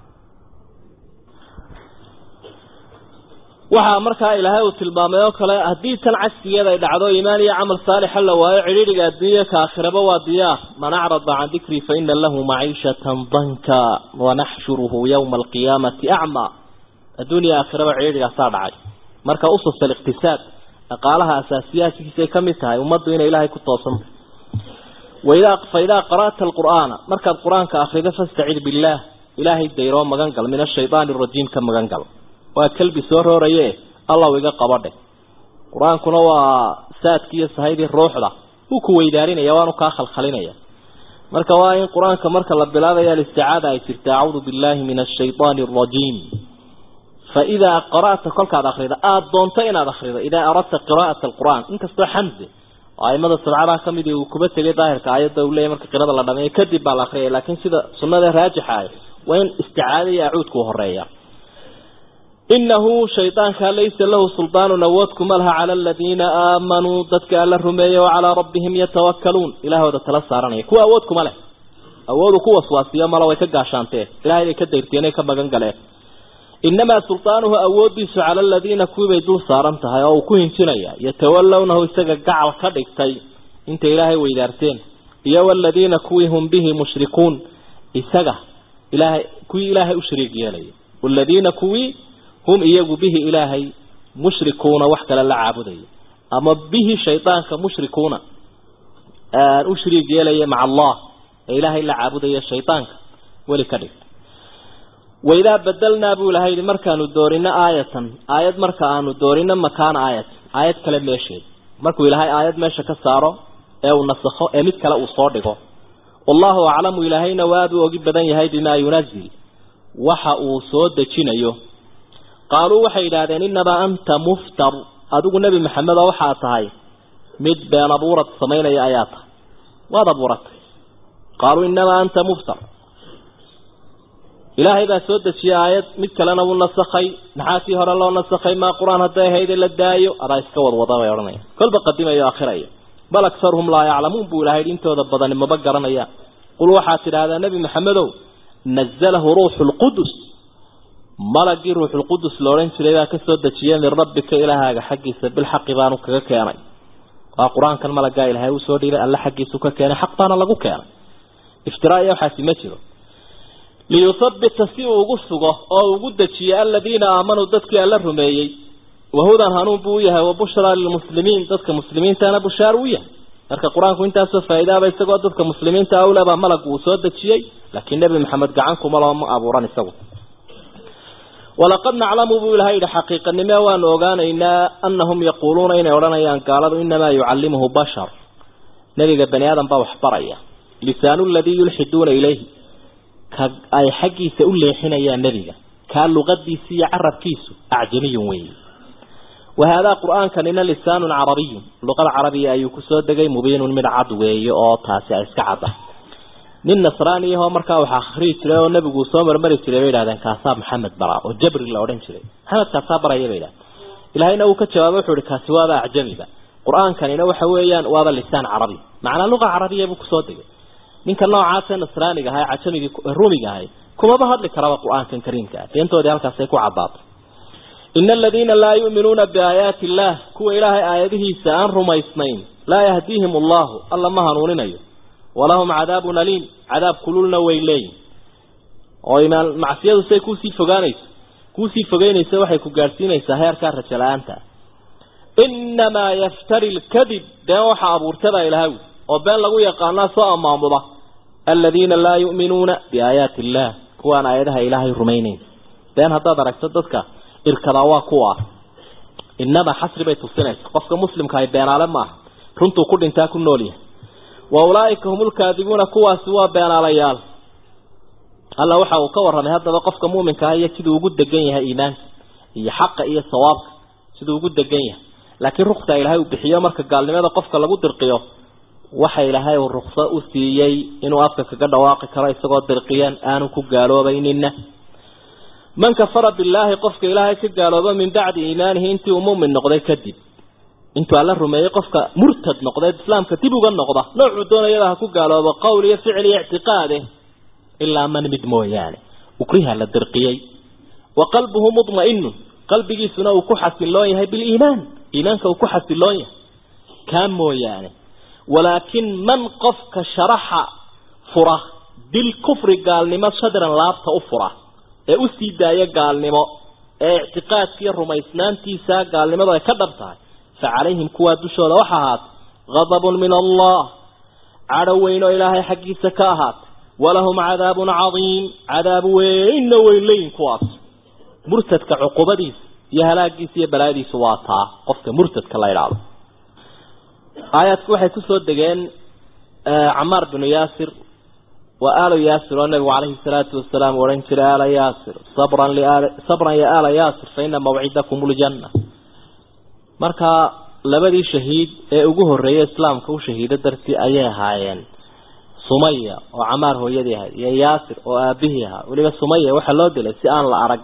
waxaa markaa ilaahay uu tilmaamay oo kale haddii tan cagsigeeda ay dhacdo iimaan iyo camal saalixa la waayo cidhiidhiga adduunya ka aakhiraba waa diyaar man acrada can dikrii fa ina lahu maciishatan danka wanaxshuruhu yowma alqiyaamati acmaa adduuniya aakhiraba cidhiidhigaasaa dhacay marka usus aliqtisaad dhaqaalaha asaasiyaadkiisay ka mid tahay ummaddu inay ilaahay ku toosanta waidaa fa idaa qara'ta alqur'aana markaad qur-aanka akhrido fastacid billaah ilaahay dayroo magan gal min ashaydaani arajiim ka magan gal waa kalbi soo rooraye allaw iga qabadhe qur-aankuna waa saadkii iyo sahaydii ruuxda wuu ku weydaarinaya waanu kaa khalkhalinaya marka waa in qur-aanka marka la bilaabaya alisticaada ay jirta acuudu billahi min ashaydaani arajiim fa idaa qara'ta kolkaad akrida aada doonto inaad akrido idaa aradta qiraa'ata alqur'aan inkastoo xamse oo aimada sabcadaha ka mid uu kuba tegay daahirka aayadda uu leeyahy marka qirada la dhameeyo kadib baa la akriyaya laakiin sida sunnada raajixa ah waa in isticaada iyo acuudku horeeya inahu shaydaanka laysa lahu suldaanun awood kuma laha cala aladiina aamanuu dadka alla rumeeyey oo calaa rabbihim yatawakkaluun ilaahooda tala saaranaya kuwa awood kuma leh awoodu ku waswaasiyo mala way ka gaashaanteen ilahay bay ka dayrteen ay ka magan galeen inamaa sultaanuhu awoodiisu cala aladiina kuwii bay dul saaran tahay oo uu ku hinjinaya yatawallawnahu isaga gacal ka dhigtay intay ilaahay weydaarteen iyo waladiina kuwii hum bihi mushrikuun isaga ilaahay kuwii ilaahay u shariig yeelaya waladiina kuwii hum iyagu bihi ilaahay mushrikuuna wax kale la caabudaya ama bihi shaydaanka mushrikuuna u shariig yeelaya maca allah ee ilaahay la caabudaya shaydaanka weli ka dhig waidaa badelnaa buu ilahay yihi markaanu doorino aayatan aayad marka aanu doorino makaana aayat aayad kale meesheed markuu ilaahay aayad meesha ka saaro ee uu nasakho ee mid kale uu soo dhigo wallahu aclamu ilaahayna waa aad u ogi badan yahay bimaa yunazil waxa uu soo dejinayo qaaluu waxay yidhaahdeen inamaa anta muftar adigu nebi maxamed oo waxaa tahay mid been abuurad samaynaya ayaa tahay waad abuuratay qaaluu inamaa anta muftar ilaahay baa soo dejiyey aayad mid kalena wuu nasakhay maxaa kii hore loo nasakhay maa qur-aan hadday ahayde la daayo adaa iska wadwada bay odhanaya kolba qadimayo akhiraya bal akharuhum laa yaclamuun buu ilahay intooda badani maba garanayaan qul waxaad tidhaahdaa nebi maxamedow nazalahu ruuxu lqudus malagii ruuxulqudus la odhan jiray baa kasoo dejiyay min rabbika ilaahaaga xaggiisa bilxaqi baanu kaga keenay waa qur-aankan malagaa ilaahay usoo dhiibay alle xaggiisu ka keenay xaq baana lagu keenay iftiraa iyo waxaasi ma jiro liyuthabbita si uu ugu sugo oo ugu dejiyo aladiina aamanuu dadkii alla rumeeyey wahudan hanuun buu u yahay wa bushraa lilmuslimiin dadka muslimiintana bushaar u yahay marka qur-aanku intaasoo faa'iidaaba isagoo dadka muslimiinta awlebaa malag uu soo dejiyey laakiin nebi maxamed gacankuma loo ma abuuran isagu walaqad naclamu buu ilahay yidhi xaqiiqanime waanu ogaanaynaa anahum yaquuluuna inay odhanayaan gaaladu inamaa yucallimuhu bashar nebiga bani aadam baa wax baraya lisaanu ladii yulxiduuna ilayhi ka ay xaggiisa u leexinayaan nebiga kaa luqadiisa iyo carabkiisu acjamiyun weeye wahaadaa qur-aankanina lisaanun carabiyun luqada carabiya ayuu kusoo degay mubiinun mid cad weeye oo taasi ay iska cadda nin nasraani ahoo markaa wax akhriyi jiray oo nebigu soo marmari jiray bay yidhahdeen kaasaa maxamed bara oo jabri la odhan jiray maxamed kaasaa baraya bay yidhahdeen ilaahayna uu ka jawaabay wuxuu ihi kaasi waaba acjamiba qur-aankanina waxa weeyaan waaba lisaan carabi macnaa luqa carabiya buu kusoo degay ninka noocaasee nasraaniga ahay cajamigii ruumiga ahay kumaba hadli karaba qur-aankan kariimka ah beentoodii halkaasay ku caddaatay ina aladiina laa yu'minuuna biaayaati illaah kuwa ilaahay aayadihiisa aan rumaysnayn laa yahdiihim allahu alla ma hanuuninayo walahum cadaabun aliim cadaab kululna way leeyihin oo imaan macsiyadu say kuusii fogaanayso kuusii fogeynaysa waxay ku gaadhsiinaysaa heerkaa rajo la-aanta inamaa yaftari lkadib been waxaa abuurtabaa ilahaw oo been lagu yaqaanaa soo amaamuda aladiina laa yu'minuuna biaayaati illaah kuwaan aayadaha ilaahay rumaynayn been haddaad aragto dadka irkadaa waa kuwa inamaa xasri bay tusinaysa qofka muslimka ay beenaale maaha runtuu ku dhintaa ku nool yahay wa ulaaika hum lkaadibuuna kuwaasi waa beenaalayaal alla waxa uu ka warramay haddaba qofka muuminka ah iyo siduu ugu degan yahay iimaanka iyo xaqa iyo sawaabka siduu ugu degan yahay laakiin ruksa ilaahay uu bixiyo marka gaalnimada qofka lagu dirqiyo waxa ilaahay uu rukso u siiyey inuu afka kaga dhawaaqi karo isagoo dirqiyan aanu ku gaaloobaynina man kafara billaahi qofka ilaahay ka gaalooba min bacdi iimaanihi intii uu muumin noqday kadib intuu alla rumeeyey qofka murtad noqday islaamka dib uga noqda noocuu doonayada ha ku gaaloobo qowl iyo ficil iyo ictiqaade ilaa man mid mooyaane ukriha la dirqiyey wa qalbuhu mudma'inun qalbigiisuna uu ku xasiloon yahay biliimaan iimaanka uu ku xasiloon yahay kaa mooyaane walaakin man qofka sharaxa fura bilkufri gaalnimo shadran laabta u fura ee u sii daaya gaalnimo ee ictiqaadkiiyo rumaysnaantiisa gaalnimadu ay ka dhab tahay fa calayhim kuwaa dushooda waxa ahaatay gadabun min allah cadho weyn oo ilaahay xaggiisa ka ahaatay walahum cadaabun cadiim cadaab weynna weyn leyin kuwaas murtadka cuqubadiisa iyo halaagiisa iyo balaayadiisu waa taa qofka murtadka la idhaahdo aayaadku waxay kusoo degeen camaar binu yaasir waa aalo yaasir oo nabigu calayhi salaatu wasalaam odhan jiray aala yaasir sabran liaal sabran ya aala yaasir fa ina mawcidakum ljanna marka labadii shahiid ee ugu horreeyay islaamka u shahiido dartii ayay ahaayeen sumaya oo camaar hooyadii ahayd iyo yaasir oo aabihii ahaa weliba sumaya waxaa loo dilay si aan la arag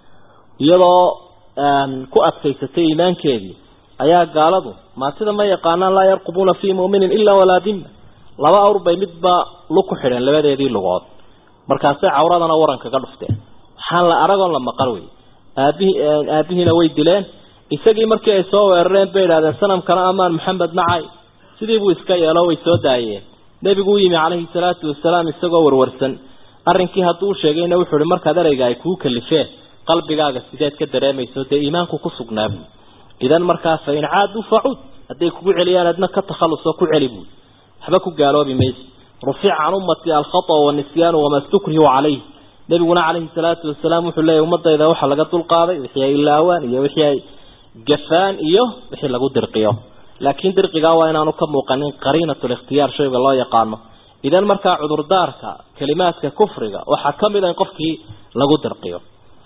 iyadoo ku adkaysatay iimaankeedii ayaa gaaladu maatida ma yaqaanaan laa yarqubuuna fii mu'minin ilaa walaa dima laba awr bay midba lug ku xidheen labadeedii lugood markaasay cawradana waran kaga dhufteen waxaan la aragoon la maqal wey aabihii aabihiina way dileen isagii markii ay soo weerareen bay idhahdeen sanamkana amaan maxamed nacay sidii buu iska yeelo way soo daayeen nebigu u yimi calayhi salaatu wasalaam isagoo warwarsan arrinkii hadduu u sheegayna wuxuu ihi markaad ereyga ay kuu kalifeen qalbigaaga sideed ka dareemayso dee iimaanku ku sugnaabu idan markaa fa in caaduu facuud hadday kugu celiyaan adna ka takhallusoo ku celi buui waxba ku gaaloobi mayso rufica can ummati alkhata wanisyaanu wamaa stukrihu calayh nebiguna calayhi salaatu wasalaam wuxuu leeyahy ummadayda waxaa laga dulqaaday wixii ay ilaawaan iyo wixii ay gafaan iyo wixii lagu dirqiyo laakiin dirqigaa waa inaanu ka muuqanin qariinatu likhtiyaar shayga loo yaqaano idan markaa cudurdaarka kalimaadka kufriga waxaa ka mid a in qofkii lagu dirqiyo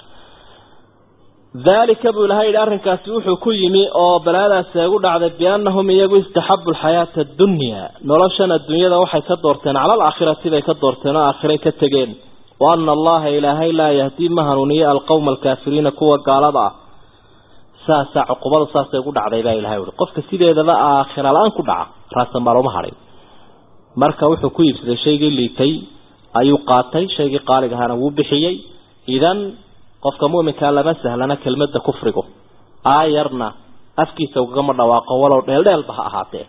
dalika buu ilahay yidhi arrinkaasi wuxuu ku yimi oo balaadaasi ay gu dhacday biannahum iyagu istaxabu alxayaata addunya noloshan adduunyada waxay ka doorteen cala alaakhirati bay ka doorteen oo aakhiray ka tegeen wa ana allaha ilaahay laa yahdii ma hanuuniyo alqowma alkaafiriina kuwa gaalada ah saasaa cuqubada saasay gu dhacday baa ilahay uhi qofka sideedaba aakhira la-aan ku dhaca raasamaaloma hadhay marka wuxuu ku iibsaday shaygii liitay ayuu qaatay shaygii qaalig ahaana wuu bixiyey idan qofka mu'minkaa lama sahlana kelmadda kufrigu aayarna afkiisa ugagama dhawaaqo walow dheeldheelba ha ahaatee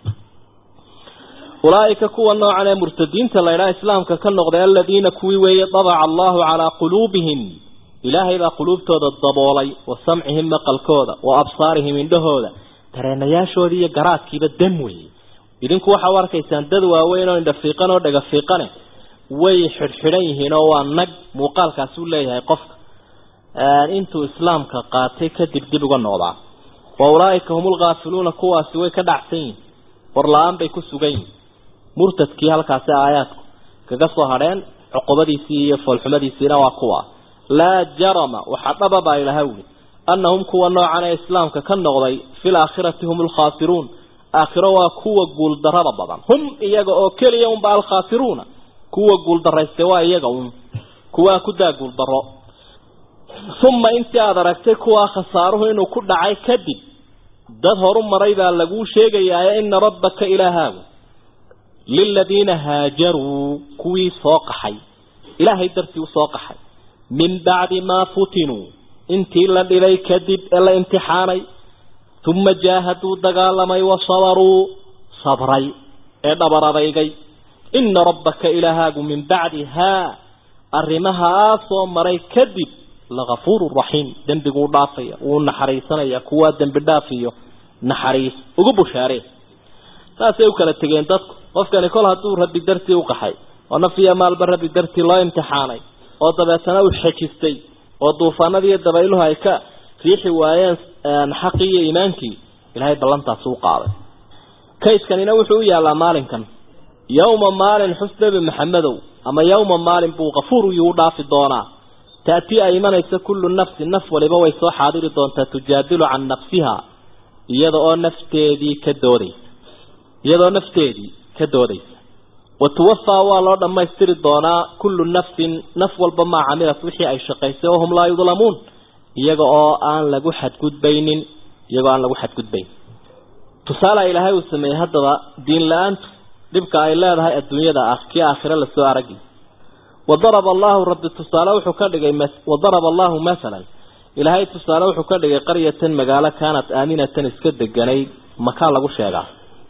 ulaaika kuwa noocan ee murtadiinta laydhaha islaamka ka noqday aladiina kuwii weeye dabaca allahu calaa quluubihim ilaahay baa quluubtooda daboolay wa samcihim maqalkooda wa absaarihim indhahooda dareenayaashooda iyo garaadkiiba dam weeye idinku waxaa u arkaysaan dad waaweyn oo indha fiiqan oo dhaga fiiqane way xidhxidhan yihiin oo waa nag muuqaalkaasi u leeyahay qofka intuu islaamka qaatay kadib dib uga noqdaa wa ulaaika hum ulghaafiluuna kuwaasi way ka dhacsan yihin warla-aan bay ku sugan yihin murtadkii halkaasi aayaadku kaga soo hadheen cuqubadiisii iyo foolxumadiisiina waa kuwa laa jarama waxaa dhaba baa ilaha wuli annahum kuwa noocan ee islaamka ka noqday fi laakhirati hum alkhaasiruun aakhiro waa kuwa guuldarrada badan hum iyaga oo keliya unba alkhaasiruuna kuwa guuldaraystay waa iyaga un kuwaa ku daa guuldarro uma intii aada aragtay kuwaa khasaaruhu inuu ku dhacay kadib dad horu maray baa laguu sheegayaa ina rabbaka ilaahaagu liladiina haajaruu kuwii soo qaxay ilaahay dartii usoo qaxay min bacdi maa futinuu intii la dhibay kadib ee la imtixaanay uma jaahaduu dagaalamay wa sabaruu sabray ee dhabar adaygay ina rabbaka ilaahaagu min bacdi haa arrimahaa soo maray kadib lagafuuru raxiim dembiguu dhaafaya wuu naxariisanaya kuwaa dembi dhaafiyo naxariis ugu bushaaree saasay u kala tegeen dadku qofkani kol hadduu rabbi dartii u qaxay oo naf iyo maalba rabbi dartii loo imtixaanay oo dabeetana uu xejistay oo duufaanadii iyo dabayluhu ay ka riixi waayeen xaqii iyo iimaankii ilaahay ballantaasi u qaaday kayskanina wuxuu u yaallaa maalinkan yowma maalin xus nebi maxamedow ama yawma maalin buu kafuur yuu dhaafi doonaa taatii ay imanaysa kullu nafsin naf waliba way soo xaadiri doontaa tujaadilu can nafsiha iyada oo nafteedii ka doodaysa iyadoo nafteedii ka doodaysa wa tuwafaa waa loo dhammaystiri doonaa kullu nafsin naf walba maa camilat wixii ay shaqaysay wahum laa yudlamuun iyaga oo aan lagu xadgudbaynin iyagoo aan lagu xadgudbayn tusaale ilaahay uu sameeyey haddaba diin la-aantu dhibka ay leedahay adduunyada ah kii aakhire lasoo aragi wadaraba allahu rabbi tusaale wuxuu ka dhigay wadaraba allahu masalan ilaahay tusaale wuxuu ka dhigay qaryatan magaalo kaanat aaminatan iska deganay makaa lagu sheegaa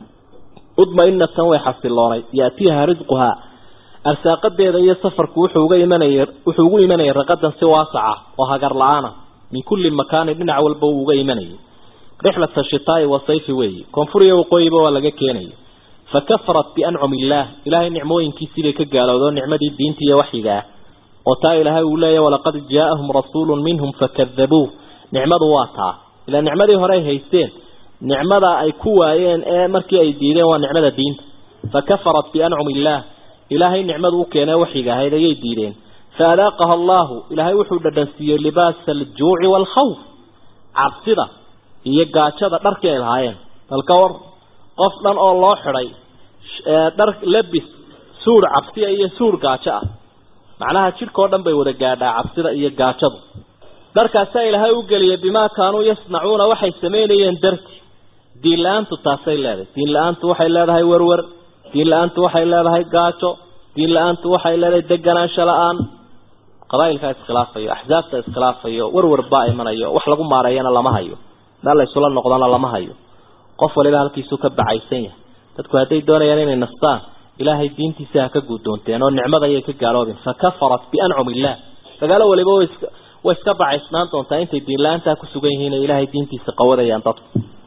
mudmainatan way xasiloonay yaatiiha risquhaa arsaaqadeeda iyo safarku wuxuu uga imanaya wuxuu ugu imanayay raqadan si waasaca oo hagar la-aana min kulli makaanin dhinac walba uu uga imanayay rixlata shitaai wa sayfi weeyi koonfur iyo waqooyiba waa laga keenayay fakafarat biancumi illaah ilaahay nicmooyinkiisiibay ka gaalowdoo nicmadii diinta iyo waxyiga ah oo taa ilaahay uu leeyahy walaqad jaaahum rasuulun minhum fakadabuuh nicmadu waa taa ilaa nicmadii hore ay haysteen nicmada ay ku waayeen ee markii ay diideen waa nicmada diinta fakafarat biancumi illaah ilaahay nicmadu u keenee waxyiga ahayd ayay diideen faadaaqaha allahu ilaahay wuxuu dhadhansiiyey libaasa aljuuci waalkhawf cabsida iyo gaajada dharkii ay lahaayeen balka war qof dhan oo loo xidhay dhar labis suur cabsiya iyo suur gaajo ah macnaha jidhkao dhan bay wada gaadhaa cabsida iyo gaajadu dharkaasaa ilaahay u geliyay bimaa kaanuu yasnacuuna waxay samaynayeen darti diin la-aantu taasay leedahay diin la-aantu waxay leedahay werwer diin la-aantu waxay leedahay gaajo diin la-aantu waxay leedahay deganaansho la-aan qabaa'ilkaa iskhilaafayo axsaabta iskhilaafayo werwer baa imanayo wax lagu maareeyana lama hayo meel la isula noqdana lama hayo qof waliba halkiisuu ka bacaysan yahay dadku hadday doonayaan inay nastaan ilaahay diintiisa ha ka guddoonteen oo nicmada ayay ka gaaloobeen fakafarat biancumi illah dagaalo waliba way iska bacaysnaan doontaa intay diin la-aantaa ku sugan yihiin ee ilaahay diintiisa qawadayaan dadku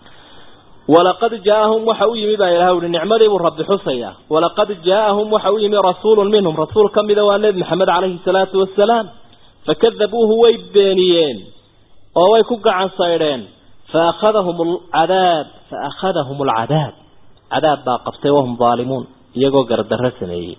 walaqad jaaahum waxa u yimi baa ilahay uhi nicmadiibuu rabbi xusayaa walaqad jaaahum waxa u yimi rasuulun minhum rasuul ka mida waa nebi maxamed calayhi salaatu wasalaam fakadabuuhu way beeniyeen oo way ku gacan saydheen faakhadahum alcadaab faakhadahum alcadaab cadaab baa qabtay wahum daalimuun iyagoo gardarro sameeyey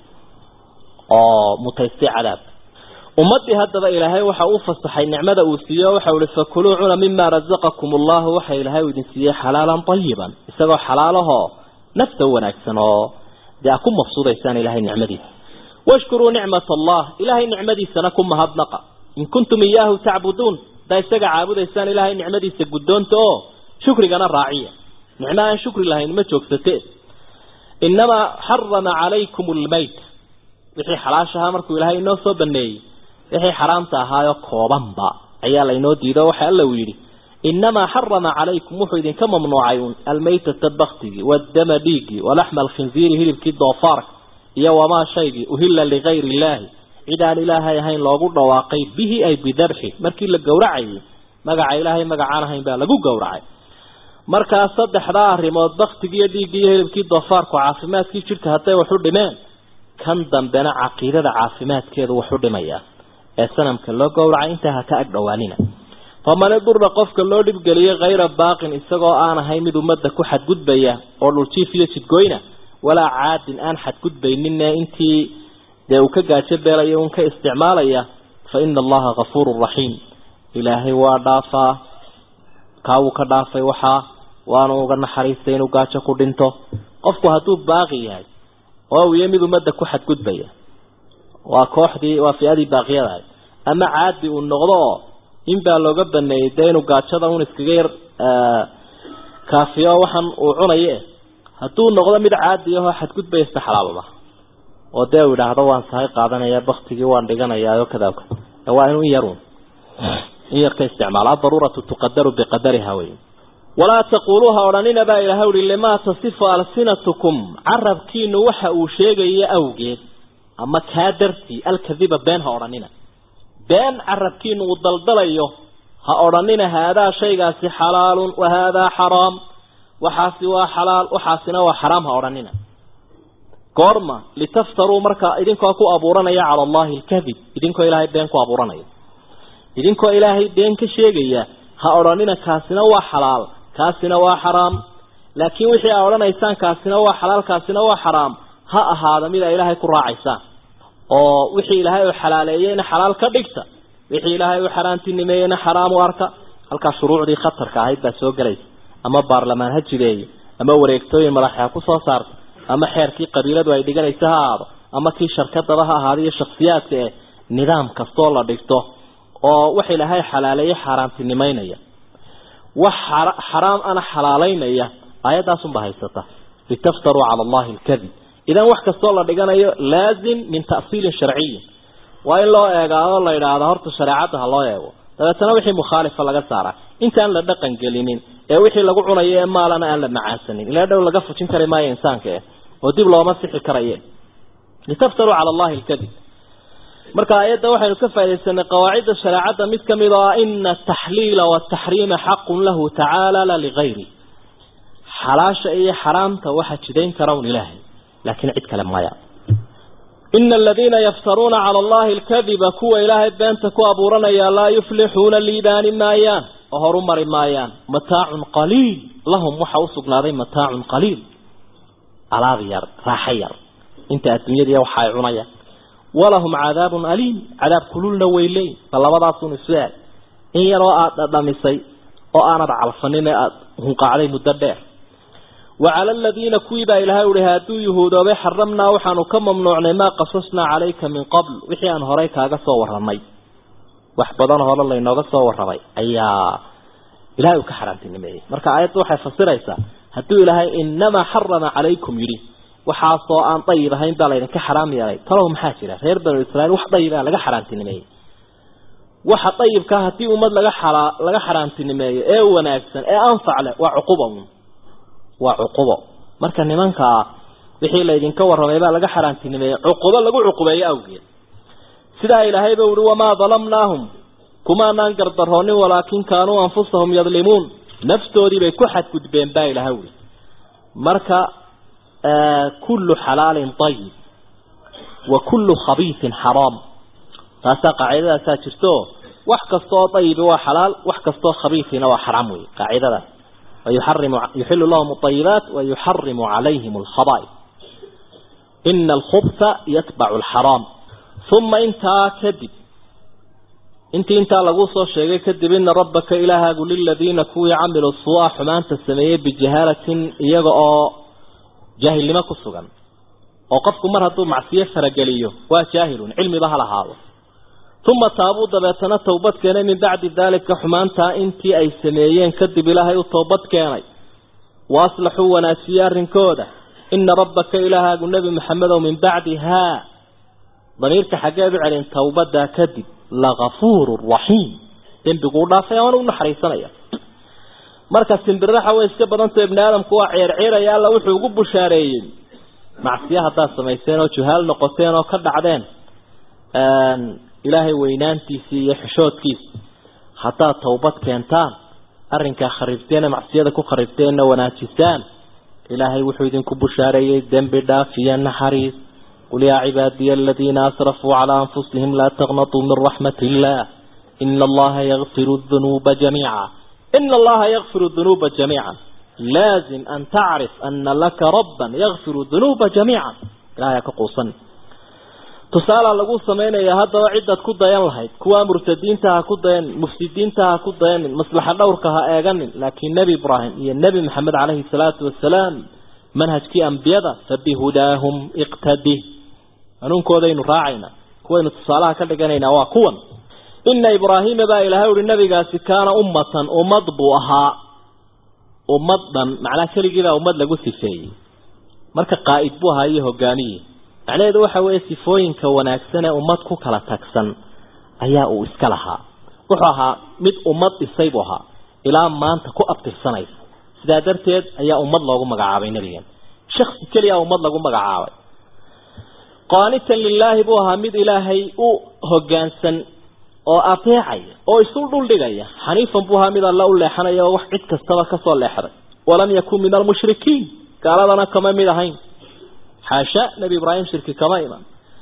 oo mutaystay cadaab ummaddii haddaba ilaahay waxa uu fasaxay nicmada uu siiye o waxau ihi fakuluu cuna mima rasaqakum allahu waxa ilaahay uu idin siiyey xalaalan tayiban isagoo xalaalahoo nafta wanaagsan oo dee a ku mafsuudaysaan ilahay nicmadiisa washkuruu nicmat allah ilahay nicmadiisana ku mahadnaqa in kuntum iyaahu tacbuduun haddaa isaga caabudaysaan ilaahay nicmadiisa guddoonta oo shukrigana raaciya nicmo aan shukri lahayn ma joogsatee inamaa xarama calaykum almayt wixii xalaashahaa markuu ilaahay inoo soo baneeyey wixii xaraamta ahaayo koobanba ayaa laynoo diido waxa alla uu yidhi inamaa xarama calaykum wuxuu idinka mamnuucay un almaytata baktigii waddama dhiiggii walaxma alkhinziiri hilibkii doofaarka iyo wamaa shaygii uhilla ligayri illaahi cid aan ilaahay ahayn loogu dhawaaqay bihi ay bidabxi markii la gowracayay magaca ilaahay magacaan ahayn baa lagu gowracay markaa saddexdaa arrimood baktigii iyo dhiiggii iyo hilibkii doofaarku caafimaadkii jidhka hadday waxu dhimeen kan dambena caqiidada caafimaadkeedu waxu dhimayaa ee sanamka loo gowracay intaa ha ka ag dhowaanina faman idurra qofka loo dhibgeliyey hayra baaqin isagoo aan ahayn mid ummadda ku xadgudbaya oo dhuljiif iyo jidgoyna walaa caadin aan xadgudbayninne intii dee uu ka gaajo beelaya un ka isticmaalaya fa ina allaha kafuurun raxiim ilaahay waa dhaafaa kaawuu ka dhaafay waxaa waanu uga naxariistay inuu gaajo ku dhinto qofku hadduu baaqi yahay oo uu yahay mid ummadda ku xadgudbaya waa kooxdii waa fi-adii baaqiyadahay ama caadi uu noqdo oo in baa looga baneeyey dee inuu gaajada un iskaga yar kaafiyo waxaan uu cunaye hadduu noqdo mid caadi ahoo xadgudbaya ista xalaalba oo dee uu idhaahdo waan sahay qaadanaya baktigii waan dhiganayaa kadaaka waa inuu in yarun in yar ka isticmaalo adaruuratu tuqadaru biqadariha wey walaa taquluuha odhanina baa ilahay uhi limaa tasifu alsinatukum carabkiinu waxa uu sheegaya awgeed ama kaa dartii alkadiba been ha odhanina been carabkiinu uu daldalayo ha odhanina haadaa shaygaasi xalaalun wa haadaa xaraam waxaasi waa xalaal waxaasina waa xaraam ha odhanina goorma litaftaruu markaa idinkoo ku abuuranaya cala allahi alkadib idinkoo ilaahay been ku abuuranaya idinkoo ilaahay been ka sheegaya ha odhanina kaasina waa xalaal kaasina waa xaraam laakiin wixii aa odhanaysaan kaasina waa xalaal kaasina waa xaraam ha ahaada mid ay ilaahay ku raacaysaan oo wixii ilaahay uu xalaaleeyeyna xalaal ka dhigta wixii ilaahay uu xaaraantinimeeyeyna xaraam u arka halkaa shuruucdii khatarka ahayd baa soo gelaysa ama baarlamaan ha jideeyo ama wareegtooyin madaxa ha ku soo saarto ama xeerkii qabiiladu ay dhiganaysa ha ahaado ama kii sharkadaba ha ahaado iyo shaksiyaadka eh nidaam kastoo la dhigto oo wax ilaahay xalaaleeye xaaraantinimeynaya wax xaraam ana xalaaleynaya aayadaasunba haysata litaftaruu cala allahi alkadib idan wax kastoo la dhiganayo laazim min ta'siilin sharciyin waa in loo eegaao la yidhaahdo horta shareecadda ha loo eego dabeetana wixii mukhaalifa laga saara intaan la dhaqan gelinin ee wixii lagu cunayo ee maalana aan la macaansanin ilaa dhow laga fujin kari maayo insaanka eh oo dib looma sixi karaye litaftaruu cala allahi alkadib marka aayadda waxaynu ka faa'idaysanay qawaacidda shareecadda mid ka mid oo ah ina ataxliila wataxriima xaqun lahu tacaala la ligayri xalaasha iyo xaraamta waxa jidayn kara un ilaahay laakiin cid kale maya ina aladiina yaftaruuna cala allahi alkadiba kuwa ilaahay beenta ku abuuranaya laa yuflixuuna liibaani maayaan oo horu mari maayaan mataacun qaliil lahum waxa usugnaaday mataacun qaliil alaab yar raaxo yar inta adduunyadiiya waxa ay cunayaan walahum cadaabun aliim cadaab kululna way leeyiin ba labadaasun isu eeg in yaroo aada dhadhamisay oo aanad calfanin ee aada hunqaacday muddo dheer وعلى الذين كويبا إلى هؤلاء هادو يهودا وحرمنا وحانو كم ممنوعنا ما قصصنا عليك من قبل وحي أن هريك هذا صور رمي وحبضان هذا الله إنه صور رمي أيا إلهي كحرمت النمي مركا آيات وحي فصير إيسا هادو إلهي إنما حرم عليكم يري وحاصوا أن طيبة هين بالين كحرام يلي تراهم حاجرة غير بنو إسرائيل وح طيبة لغا حرمت النمي وح طيب كهتي أمد لغا حرا لغا حرمت النمي إيه وناكسن إيه أنفع له وعقوبهم waa cuqubo marka nimanka wixii la idinka warramay baa laga xaraantinimeeyey cuqubo lagu cuqubeeyo awgeed sidaa ilaahay ba uhi wamaa dalamnaahum kumaanaan gardaroonin walaakin kaanuu anfusahum yadlimuun naftoodii bay ku xadgudbeen baa ilaahay ui marka kullu xalaalin ayib wa kullu khabiisin xaraam taasaa qaacidadaasaa jirto wax kastaoo ayibi waa xalaal wax kastaoo khabiisina waa xaraam wey qaacidadaas ويحرم يحل لهم الطيبات ويحرم عليهم الخبائث إن الخبث يتبع الحرام ثم انت كذب انت انت لغوصو شيء كذب إن ربك إله قل للذين كوي عملوا الصواح ما أنت السمية بجهالة يقع جاهل لما كسوغا وقفكم مرة معصية فرقليه وجاهل علمي بها لهذا ثم تابوا دبتنا توبت كان من بعد ذلك حمانتا انتي اي سميين كذب لها توبت كان واصلحوا وناسيار كودا ان ربك اله النبي محمد ومن بعدها ضميرك حقاب على توبت كذب لغفور رحيم دين بيقول لا فيوان ونحريسنا marka simbiraha way iska badanta ibn aadam kuwa ceer ceeraya la wuxuu ugu bushaareeyay macsiyaha taa sameeyeen oo juhaal noqoteen oo ka dhacdeen ilaahay weynaantiisii iyo xishoodkiisa haddaad towbad keentaan arrinkaa khariibteena macsiyada ku khariibteenna wanaajisaan ilaahay wuxuu idinku bushaareeyey dembi dhaaf iyo naxariis qul yaa cibaadiya aladiina asrafuu calaa anfusihim laa taqnatuu min raxmati illaah ina allaha yakfiru dunuuba jamiica ina allaha yakfiru dunuuba jamiica laazim an tacrif ana laka rabban yakfiru dunuuba jamiica ilahay ka quusan tusaala lagu sameynaya haddaba cidaad ku dayan lahayd kuwa murtadiinta ha ku dayan mufsidiinta ha ku dayanin maslaxa dhowrka ha eeganin laakiin nebi ibraahim iyo nebi maxamed caleyhi salaatu wasalaam manhajkii ambiyada fabihudaahum iqtadi hanuunkoodaynu raacayna kuwaynu tusaalaha ka dhiganaynaa waa kuwan ina ibraahiima baa ilaahay uhi nabigaasi kaana ummatan ummad buu ahaa ummad dhan macnaa keligiibaa ummad lagu sifeeyey marka qaa'id buu ahaa iyo hogaamiye macnaheedu waxa weeye sifooyinka wanaagsan ee ummad ku kala tagsan ayaa uu iska lahaa wuxuu ahaa mid ummad dhisay buu ahaa ilaa maanta ku abtirsanaysa sidaa darteed ayaa ummad loogu magacaabay nebigan shaksi keliya ummad lagu magacaabay qaanitan lilaahi buu ahaa mid ilaahay u hoggaansan oo ateecaya oo isu dhuldhigaya xaniifan buu ahaa mid alla u leexanaya oo wax cid kastaba kasoo leexday walam yakun min almushrikiin gaaladana kama mid ahayn xaasha nebi ibraahim shirki kama iman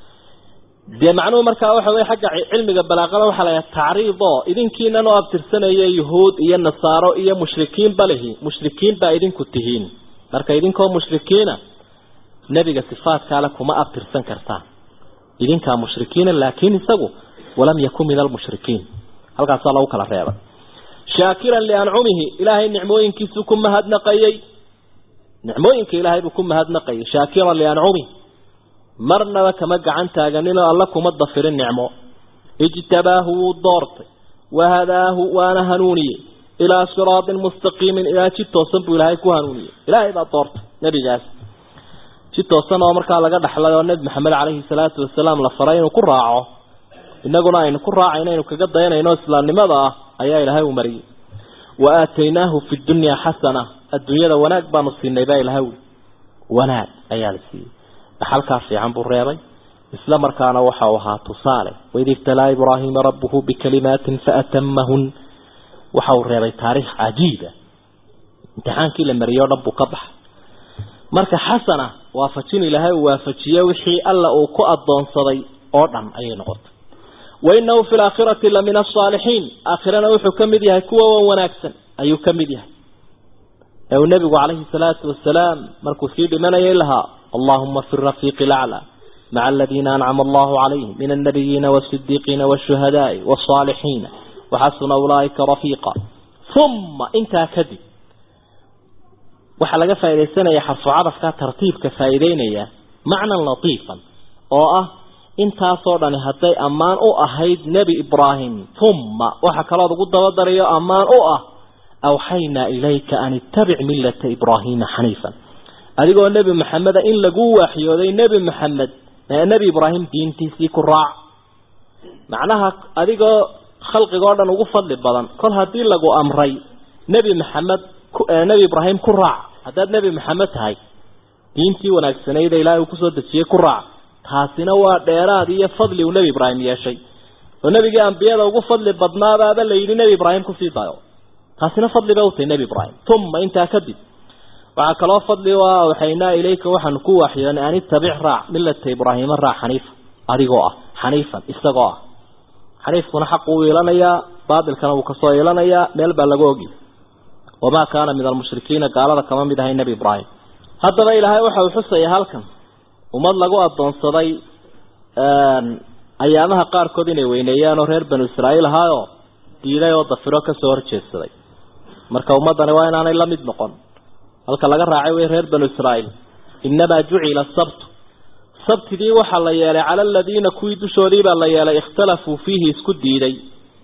dee macnuhu markaa waxa weye xagga cilmiga balaaqada waxaa la yahay tacriid oo idinkiinan oo abtirsanaya yuhuud iyo nasaaro iyo mushrikiin balihi mushrikiin baa idinku tihiin marka idinkoo mushrikiina nebiga sifaadkaale kuma abtirsan kartaan idinkaa mushrikiina laakiin isagu walam yakun min almushrikiin halkaasaa lagu kala reebay shaakiran liancumihi ilaahay nicmooyinkiisuu ku mahadnaqayey nicmooyinka ilaahay buu ku mahadnaqayay shaakiran liancumihi marnaba kama gacan taaganinoo alla kuma dafirin nicmo ijtabaahu wuu doortay wahadaahu waana hanuuniyey ilaa siraatin mustaqiimin ilaa jid toosan buu ilaahay ku hanuuniyey ilaahay baa doortay nebigaas jid toosan oo markaa laga dhaxlay oo nebi maxamed caleyhi salaatu wasalaam la faray inuu ku raaco inaguna aynu ku raacayno aynu kaga dayanayno islaamnimada ah ayaa ilaahay u mariyey wa aataynaahu fi dunyaa xasana adduunyada wanaag baanu siinay baa ilahay wi wanaag ayaa la siiyey dhaxalkaa fiican buu reebay isla markaana waxa uu ahaa tusaale waid ibtalaa ibraahiima rabbuhu bikalimaatin faatamahun waxa uu reebay taariikh cajiiba imtixaankii la mariyey o dhan buu ka baxay marka xasana waafajin ilaahay uu waafajiye wixii alla uu ku adoonsaday oo dhan ayay noqotay wainahu fi laakhirati la min asaalixiin aakhirana wuxuu ka mid yahay kuwa wan wanaagsan ayuu ka mid yahay ee uu nebigu calayhi salaatu wasalaam markuu sii dhimanayay lahaa allahuma fi rafiiqi laclaa maca aladiina ancama allahu calayhim min annabiyiina waasidiiqiina waashuhadaai wasaalixiina waxasuna ulaaika rafiiqa uma intaa kadib waxaa laga faaidaysanaya xarfu cadafka tartiibka faa'iideynaya macnan latiifan oo ah intaasoo dhani hadday ammaan u ahayd nebi ibraahim uma waxa kalood ugu dabadarayo ammaan u ah awxaynaa ilayka an ittabic millata ibraahiima xaniifan adigoo nebi maxameda in lagu waaxyooday nebi maxamed nebi ibraahim diintiisii ku raac macnaha adigoo khalqigoo dhan ugu fadli badan kol haddii lagu amray nebi maxamed nebi ibraahim ku raac haddaad nebi maxamed tahay diintii wanaagsanayd ee ilaahay uu kusoo dejiyey ku raac taasina waa dheeraad iyo fadli uu nebi ibraahim yeeshay oo nebigii ambiyada ugu fadli badnaabaaba la yidhi nebi ibraahim kusii dayo taasina fadli bay utahay nebi ibraahim uma intaa kadib waxaa kaloo fadli u ah awxaynaa ilayka waxaanu ku waaxyoonay an ittabic raac millata ibraahiima raac xaniifa adigoo ah xaniifan isagoo ah xaniifkuna xaq uu iilanayaa baatilkana wuu kasoo iilanayaa meel baa laga ogi wamaa kaana min almushrikiina gaalada kama mid ahay nebi ibraahim haddaba ilaahay waxa uu xusaya halkan ummad lagu adoonsaday ayaamaha qaarkood inay weyneeyaan oo reer banu israa'iil ahaayoo diiday oo dafiro kasoo horjeedsaday marka ummaddani waa inaanay la mid noqon halka laga raacay wey reer banu israa'iil innamaa jucila asabtu sabtidii waxaa la yeelay cala aladiina kuwii dushoodii baa la yeelay ikhtalafuu fiihi isku diiday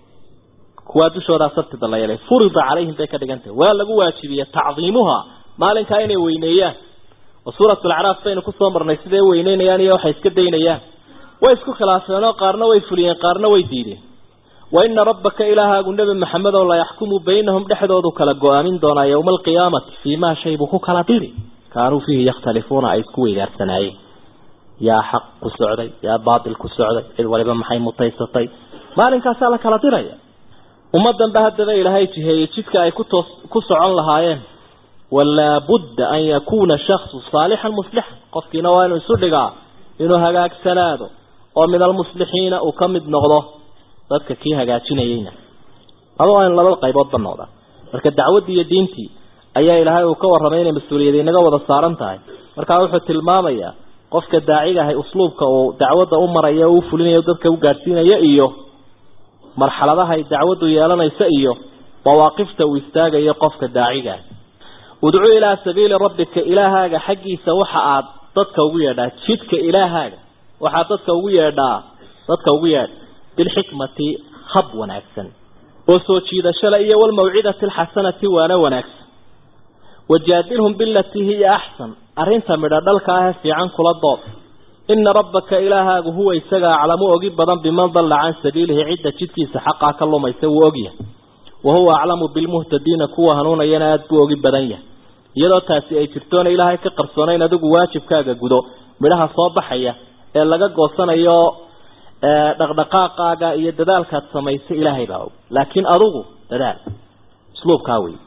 kuwaa dushoodaa sabtida la yeelay furida calayhim bay ka dhigan tahay waa lagu waajibiyey tacdiimuha maalinkaa inay weyneeyaan oo suurat alacraaf baynu kusoo marnay siday weyneynayaan iyo waxay iska daynayaan way isku khilaafeenoo qaarna way fuliyeen qaarna way diideen wa ina rabbaka ilaahaagu nebi maxamed oo la yaxkumu baynahum dhexdoodu kala go-aamin doonaa yowma alqiyaamati fii maa shay buu ku kala diri kaanuu fiihi yakhtalifuuna ay isku weydaarsanaayeen yaa xaq ku socday yaa baatil ku socday cid waliba maxay mutaysatay maalinkaasaa la kala diraya ummadan ba haddaba ilaahay jiheeyey jidka ay kutoos ku socon lahaayeen walaa budda an yakuuna shaksu saalixan muslixan qofkiina waa inuu isu dhigaa inuu hagaagsanaado oo min almuslixiina uu ka mid noqdo dadka kii hagaajinayeyna aba waa in laba qayboodba noqdaan marka dacwaddii iyo diintii ayaa ilaahay uu ka warramay inay mas-uuliyada inaga wada saaran tahay markaa wuxuu tilmaamayaa qofka daaciga ahay usluubka uu dacwadda u marayo o u fulinayo dadka u gaadhsiinaya iyo marxaladaha ay dacwaddu yeelanaysa iyo mawaaqifta uu istaagayo qofka daacigaah udcu ilaa sabiili rabbika ilaahaaga xaggiisa waxa aad dadka ugu yeedhaa jidka ilaahaaga waxaad dadka ugu yeedhaa dadka ugu yeedh bilxikmati hab wanaagsan oo soo jiidashale iyo walmawcidati alxasanati waana wanaagsan wajaadilhum bilatii hiya axsan arrinta midho dhalka ahee fiican kula dood ina rabbaka ilaahaagu huwa isaga aclamu ogi badan biman dalla can sabiilihi cidda jidkiisa xaqaa ka lumaysa wuu ogyahay wa huwa aclamu bilmuhtadiina kuwa hanuunayana aada buu ogi badan yahay iyadoo taasi ay jirtoona ilaahay ka qarsoonayn adigu waajibkaaga gudo midhaha soo baxaya ee laga goosanayo dhaqdhaqaaqaaga iyo dadaalkaad samaysay ilaahay baa og laakiin adugu dadaal usluubkaa wey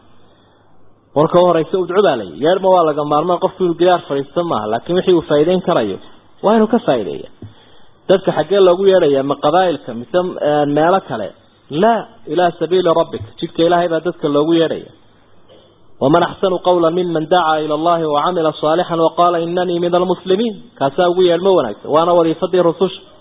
marka u horeysa udcu baa layi yeerma waa laga maarmaan qofku inuu gidaar fadhiista maaha laakiin wixii uu faa'iideyn karayo waa inuu ka faa'iideeya dadka xaggee loogu yeedhaya ma qabaa'ilka mise meelo kale laa ilaa sabiili rabbika jidka ilaahay baa dadka loogu yeedhaya waman axsanu qawla miman dacaa ila allahi wacamila saalixan waqaala inanii min almuslimiin kaasaa ugu yeedhmo wanaagsan waana wadiifadii rususha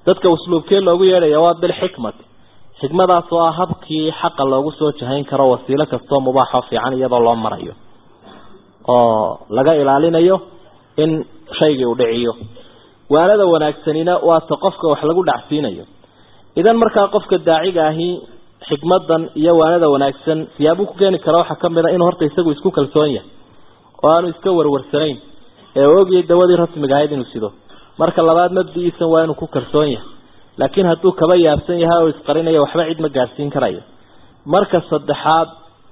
dadka usluubkee loogu yeedhaya waa bilxikmati xikmadaas oo ah habkii xaqa loogu soo jahayn karo wasiilo kastoo mubaaxoo fiican iyadoo loo marayo oo laga ilaalinayo in shaygii uu dhiciyo waanada wanaagsanina waa ta qofka wax lagu dhacsiinayo idan markaa qofka daaciga ahi xikmadan iyo waanada wanaagsan siyaabuu ku keeni kara waxaa kamid a inuu horta isagu isku kalsoon yahay oo aanu iska warwarsanayn ee ogiyay dawadii rasmiga ahayd inuu sido marka labaad mabdiiisan waa inuu ku kalsoon yahay laakiin hadduu kaba yaabsan yahay oo isqarinayo waxba cid ma gaadhsiin karayo marka saddexaad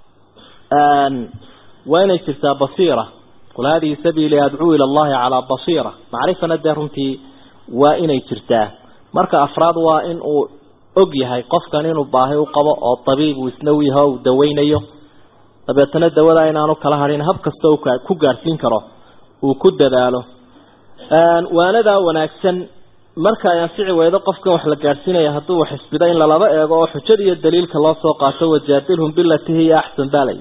waa inay jirtaa basiira qul hadihi sabiili adcuu ila allahi calaa basiira macrifana dee runtii waa inay jirtaa marka afraad waa in uu og yahay qofkan inuu baahi u qabo oo tabiib uu isna u yaho uu daweynayo dabeetana dawada inaanu kala hadhin hab kasta uu ku gaadhsiin karo uu ku dadaalo waanadaa wanaagsan marka ay anfici weydo qofkan wax la gaadhsiinaya hadduu wax isbida in lalaba eego oo xujada iyo daliilka loo soo qaato wajaadilhum bilati hiya axsan baalay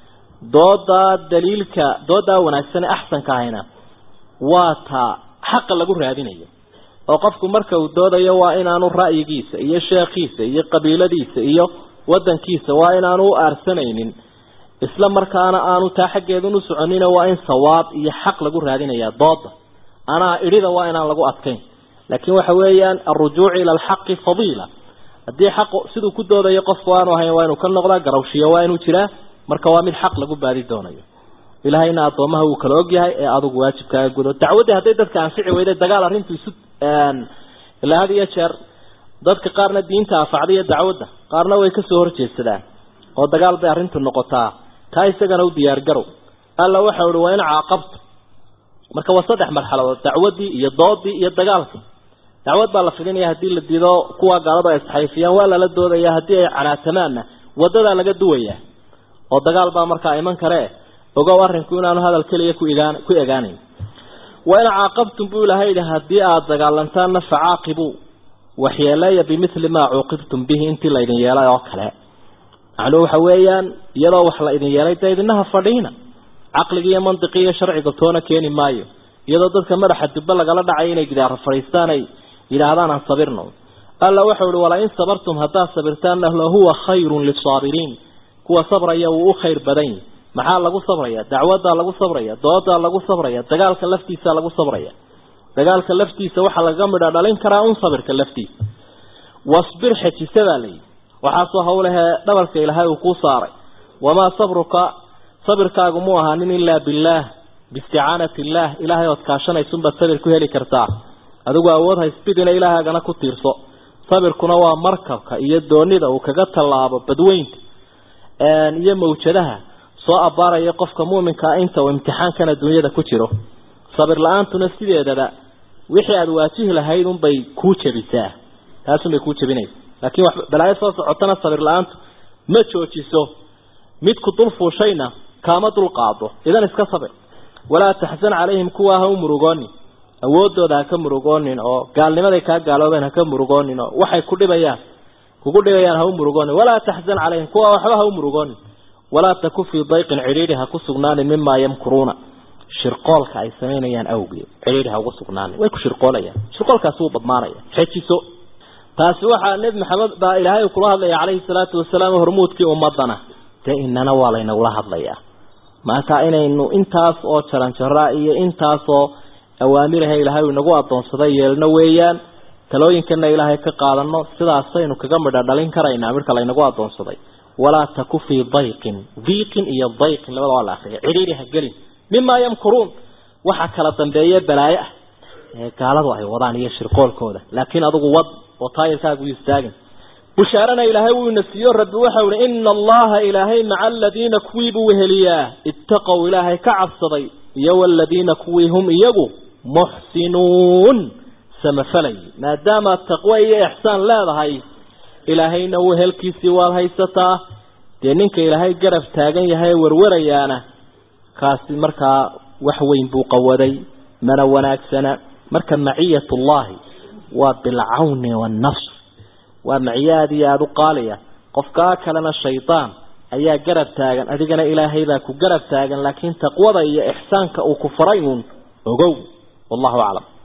doodaa daliilka doodaa wanaagsan ee axsanka ahayna waa taa xaqa lagu raadinayo oo qofku marka uu doodayo waa inaanu ra'yigiisa iyo sheekhiisa iyo qabiiladiisa iyo wadankiisa waa inaanu u aarsanaynin isla markaana aanu taa xaggeedun u soconina waa in sawaab iyo xaq lagu raadinaya dooda anaa idhida waa inaan lagu adkayn laakiin waxa weeyaan alrujuucu ila alxaqi fadiila haddii xaqu siduu ku doodayo qofku aanu ahayn waa inuu ka noqdaa garawshiya waa inuu jiraa marka waa mid xaq lagu baadi doonayo ilaahayna addoomaha wuu kala ogyahay ee adugu waajibkaaga gudo dacwaddii hadday dadka anfici weyday dagaal arrintu isu ilaa had iyo jeer dadka qaarna diinta afacda iyo dacwadda qaarna way kasoo horjeedsadaan oo dagaal bay arrintu noqotaa taa isagana u diyaargarow alla waxa uhi waa in caaqabto marka waa saddex marxaladood dacwaddii iyo doodii iyo dagaalkii dacwad baa la fidinaya haddii la dido kuwa gaaladu ay isxayfiyaan waa lala doodaya haddii ay canaatamaanna wadadaa laga duwayaa oo dagaal baa markaa iman karee ogow arrinku inaanu hadal keliya ku egaan ku egaanayn wa in caaqabtum buu ilahay yidhi haddii aada dagaalantaanna facaaqibuu waxyeeleeya bimithli maa cuuqibtum bihi intii laydin yeelay oo kale macnuhu waxa weeyaan iyadoo wax la idin yeelay dee idinaha fadhiina caqliga iyo mandiqi iyo sharciga toona keeni maayo iyadoo dadka madaxa dubbe lagala dhacay inay gidaara fadhiistaan ay yidhaahdaan aan sabirno alla waxau ihi walaa in sabartum haddaad sabirtaanna lahuwa khayrun lisaabiriin kuwa sabraya wuu u khayr badan yahi maxaa lagu sabraya dacwaddaa lagu sabraya doodaa lagu sabraya dagaalka laftiisa lagu sabraya dagaalka laftiisa waxaa laga midha dhalin karaa un sabirka laftiisa wasbir xejisa baa layidhi waxaasoo hawlahee dhabalka ilaahay uu kuu saaray wamaa sabruka sabirkaagu mu ahaanin ilaa billaah biisticaanati illaah ilaahay ood kaashanaysunbaad sabir ku heli kartaa adigu awood haysbidina ilaahagana ku tiirso sabirkuna waa markabka iyo doonida uu kaga tallaabo badweynta iyo mawjadaha soo abbaaraya qofka muuminkaa inta uu imtixaankan adduunyada ku jiro sabir la-aantuna sideedaba wixii aada waajihi lahayd unbay kuu jebisaa taasunbay kuu jebinaysa laakiin wax balaayo soo socotana sabir la-aantu ma joojiso midku dul fuushayna kaama dul qaado idan iska sabir walaa taxsan calayhim kuwaa ha u murugoonin awoodooda ha ka murugoonin oo gaalnimaday kaa gaaloobeen ha ka murugoonin oo waxay ku dhibayaan kugu dhibayaan ha u murugoonin walaa taxsan calayhim kuwaa waxba ha u murugoonin walaa taku fii dayqin cidhiidhi ha ku sugnaanin mimaa yamkuruuna shirqoolka ay samaynayaan awgeed cidhiidhi ha ugu sugnaanin way ku shirqoolayaan shirqoolkaasi wuu badmaanaya xejiso taasi waxaa nebi maxamed baa ilaahay kula hadlaya calayhi salaatu wasalaam hormuudkii ummadana dee inana waa laynagula hadlayaa marka inaynu intaas oo jaranjaraa iyo intaasoo awaamiraha ilaahay inagu adoonsaday yeelno weeyaan talooyinkana ilaahay ka qaadano sidaasaynu kaga midha dhalin karaynaa midka laynagu adoonsaday walaa taku fii dayqin diiqin iyo dayqin labada waa la akriya cidhiidhi ha gelin mimaa yamkuruun waxa kala dambeeye balaayo ah ee gaaladu ay wadaan iyo shirqoolkooda laakiin adigu wad oo taayirkaagu istaagin bushaarana ilaahay wuu ina siiyo rabbi waxau ihi ina allaha ilaahay maca aladiina kuwii buu weheliyaa ittaqow ilaahay ka cabsaday iyo waladiina kuwii hum iyagu muxsinuun samafalay maadaama taqwo iyo ixsaan leedahay ilaahayna wehelkiisii waad haysataa dee ninka ilaahay garab taagan yahay warwarayaana kaasi markaa wax weyn buu qawaday mana wanaagsana marka maciyatullaahi waa bilcawni waannasr waa maciyo aada iyo aada u qaaliya qofkaa kalena shaydaan ayaa garab taagan adigana ilaahay baa ku garab taagan laakiin taqwada iyo ixsaanka uu ku faray uun ogow wallahu aclam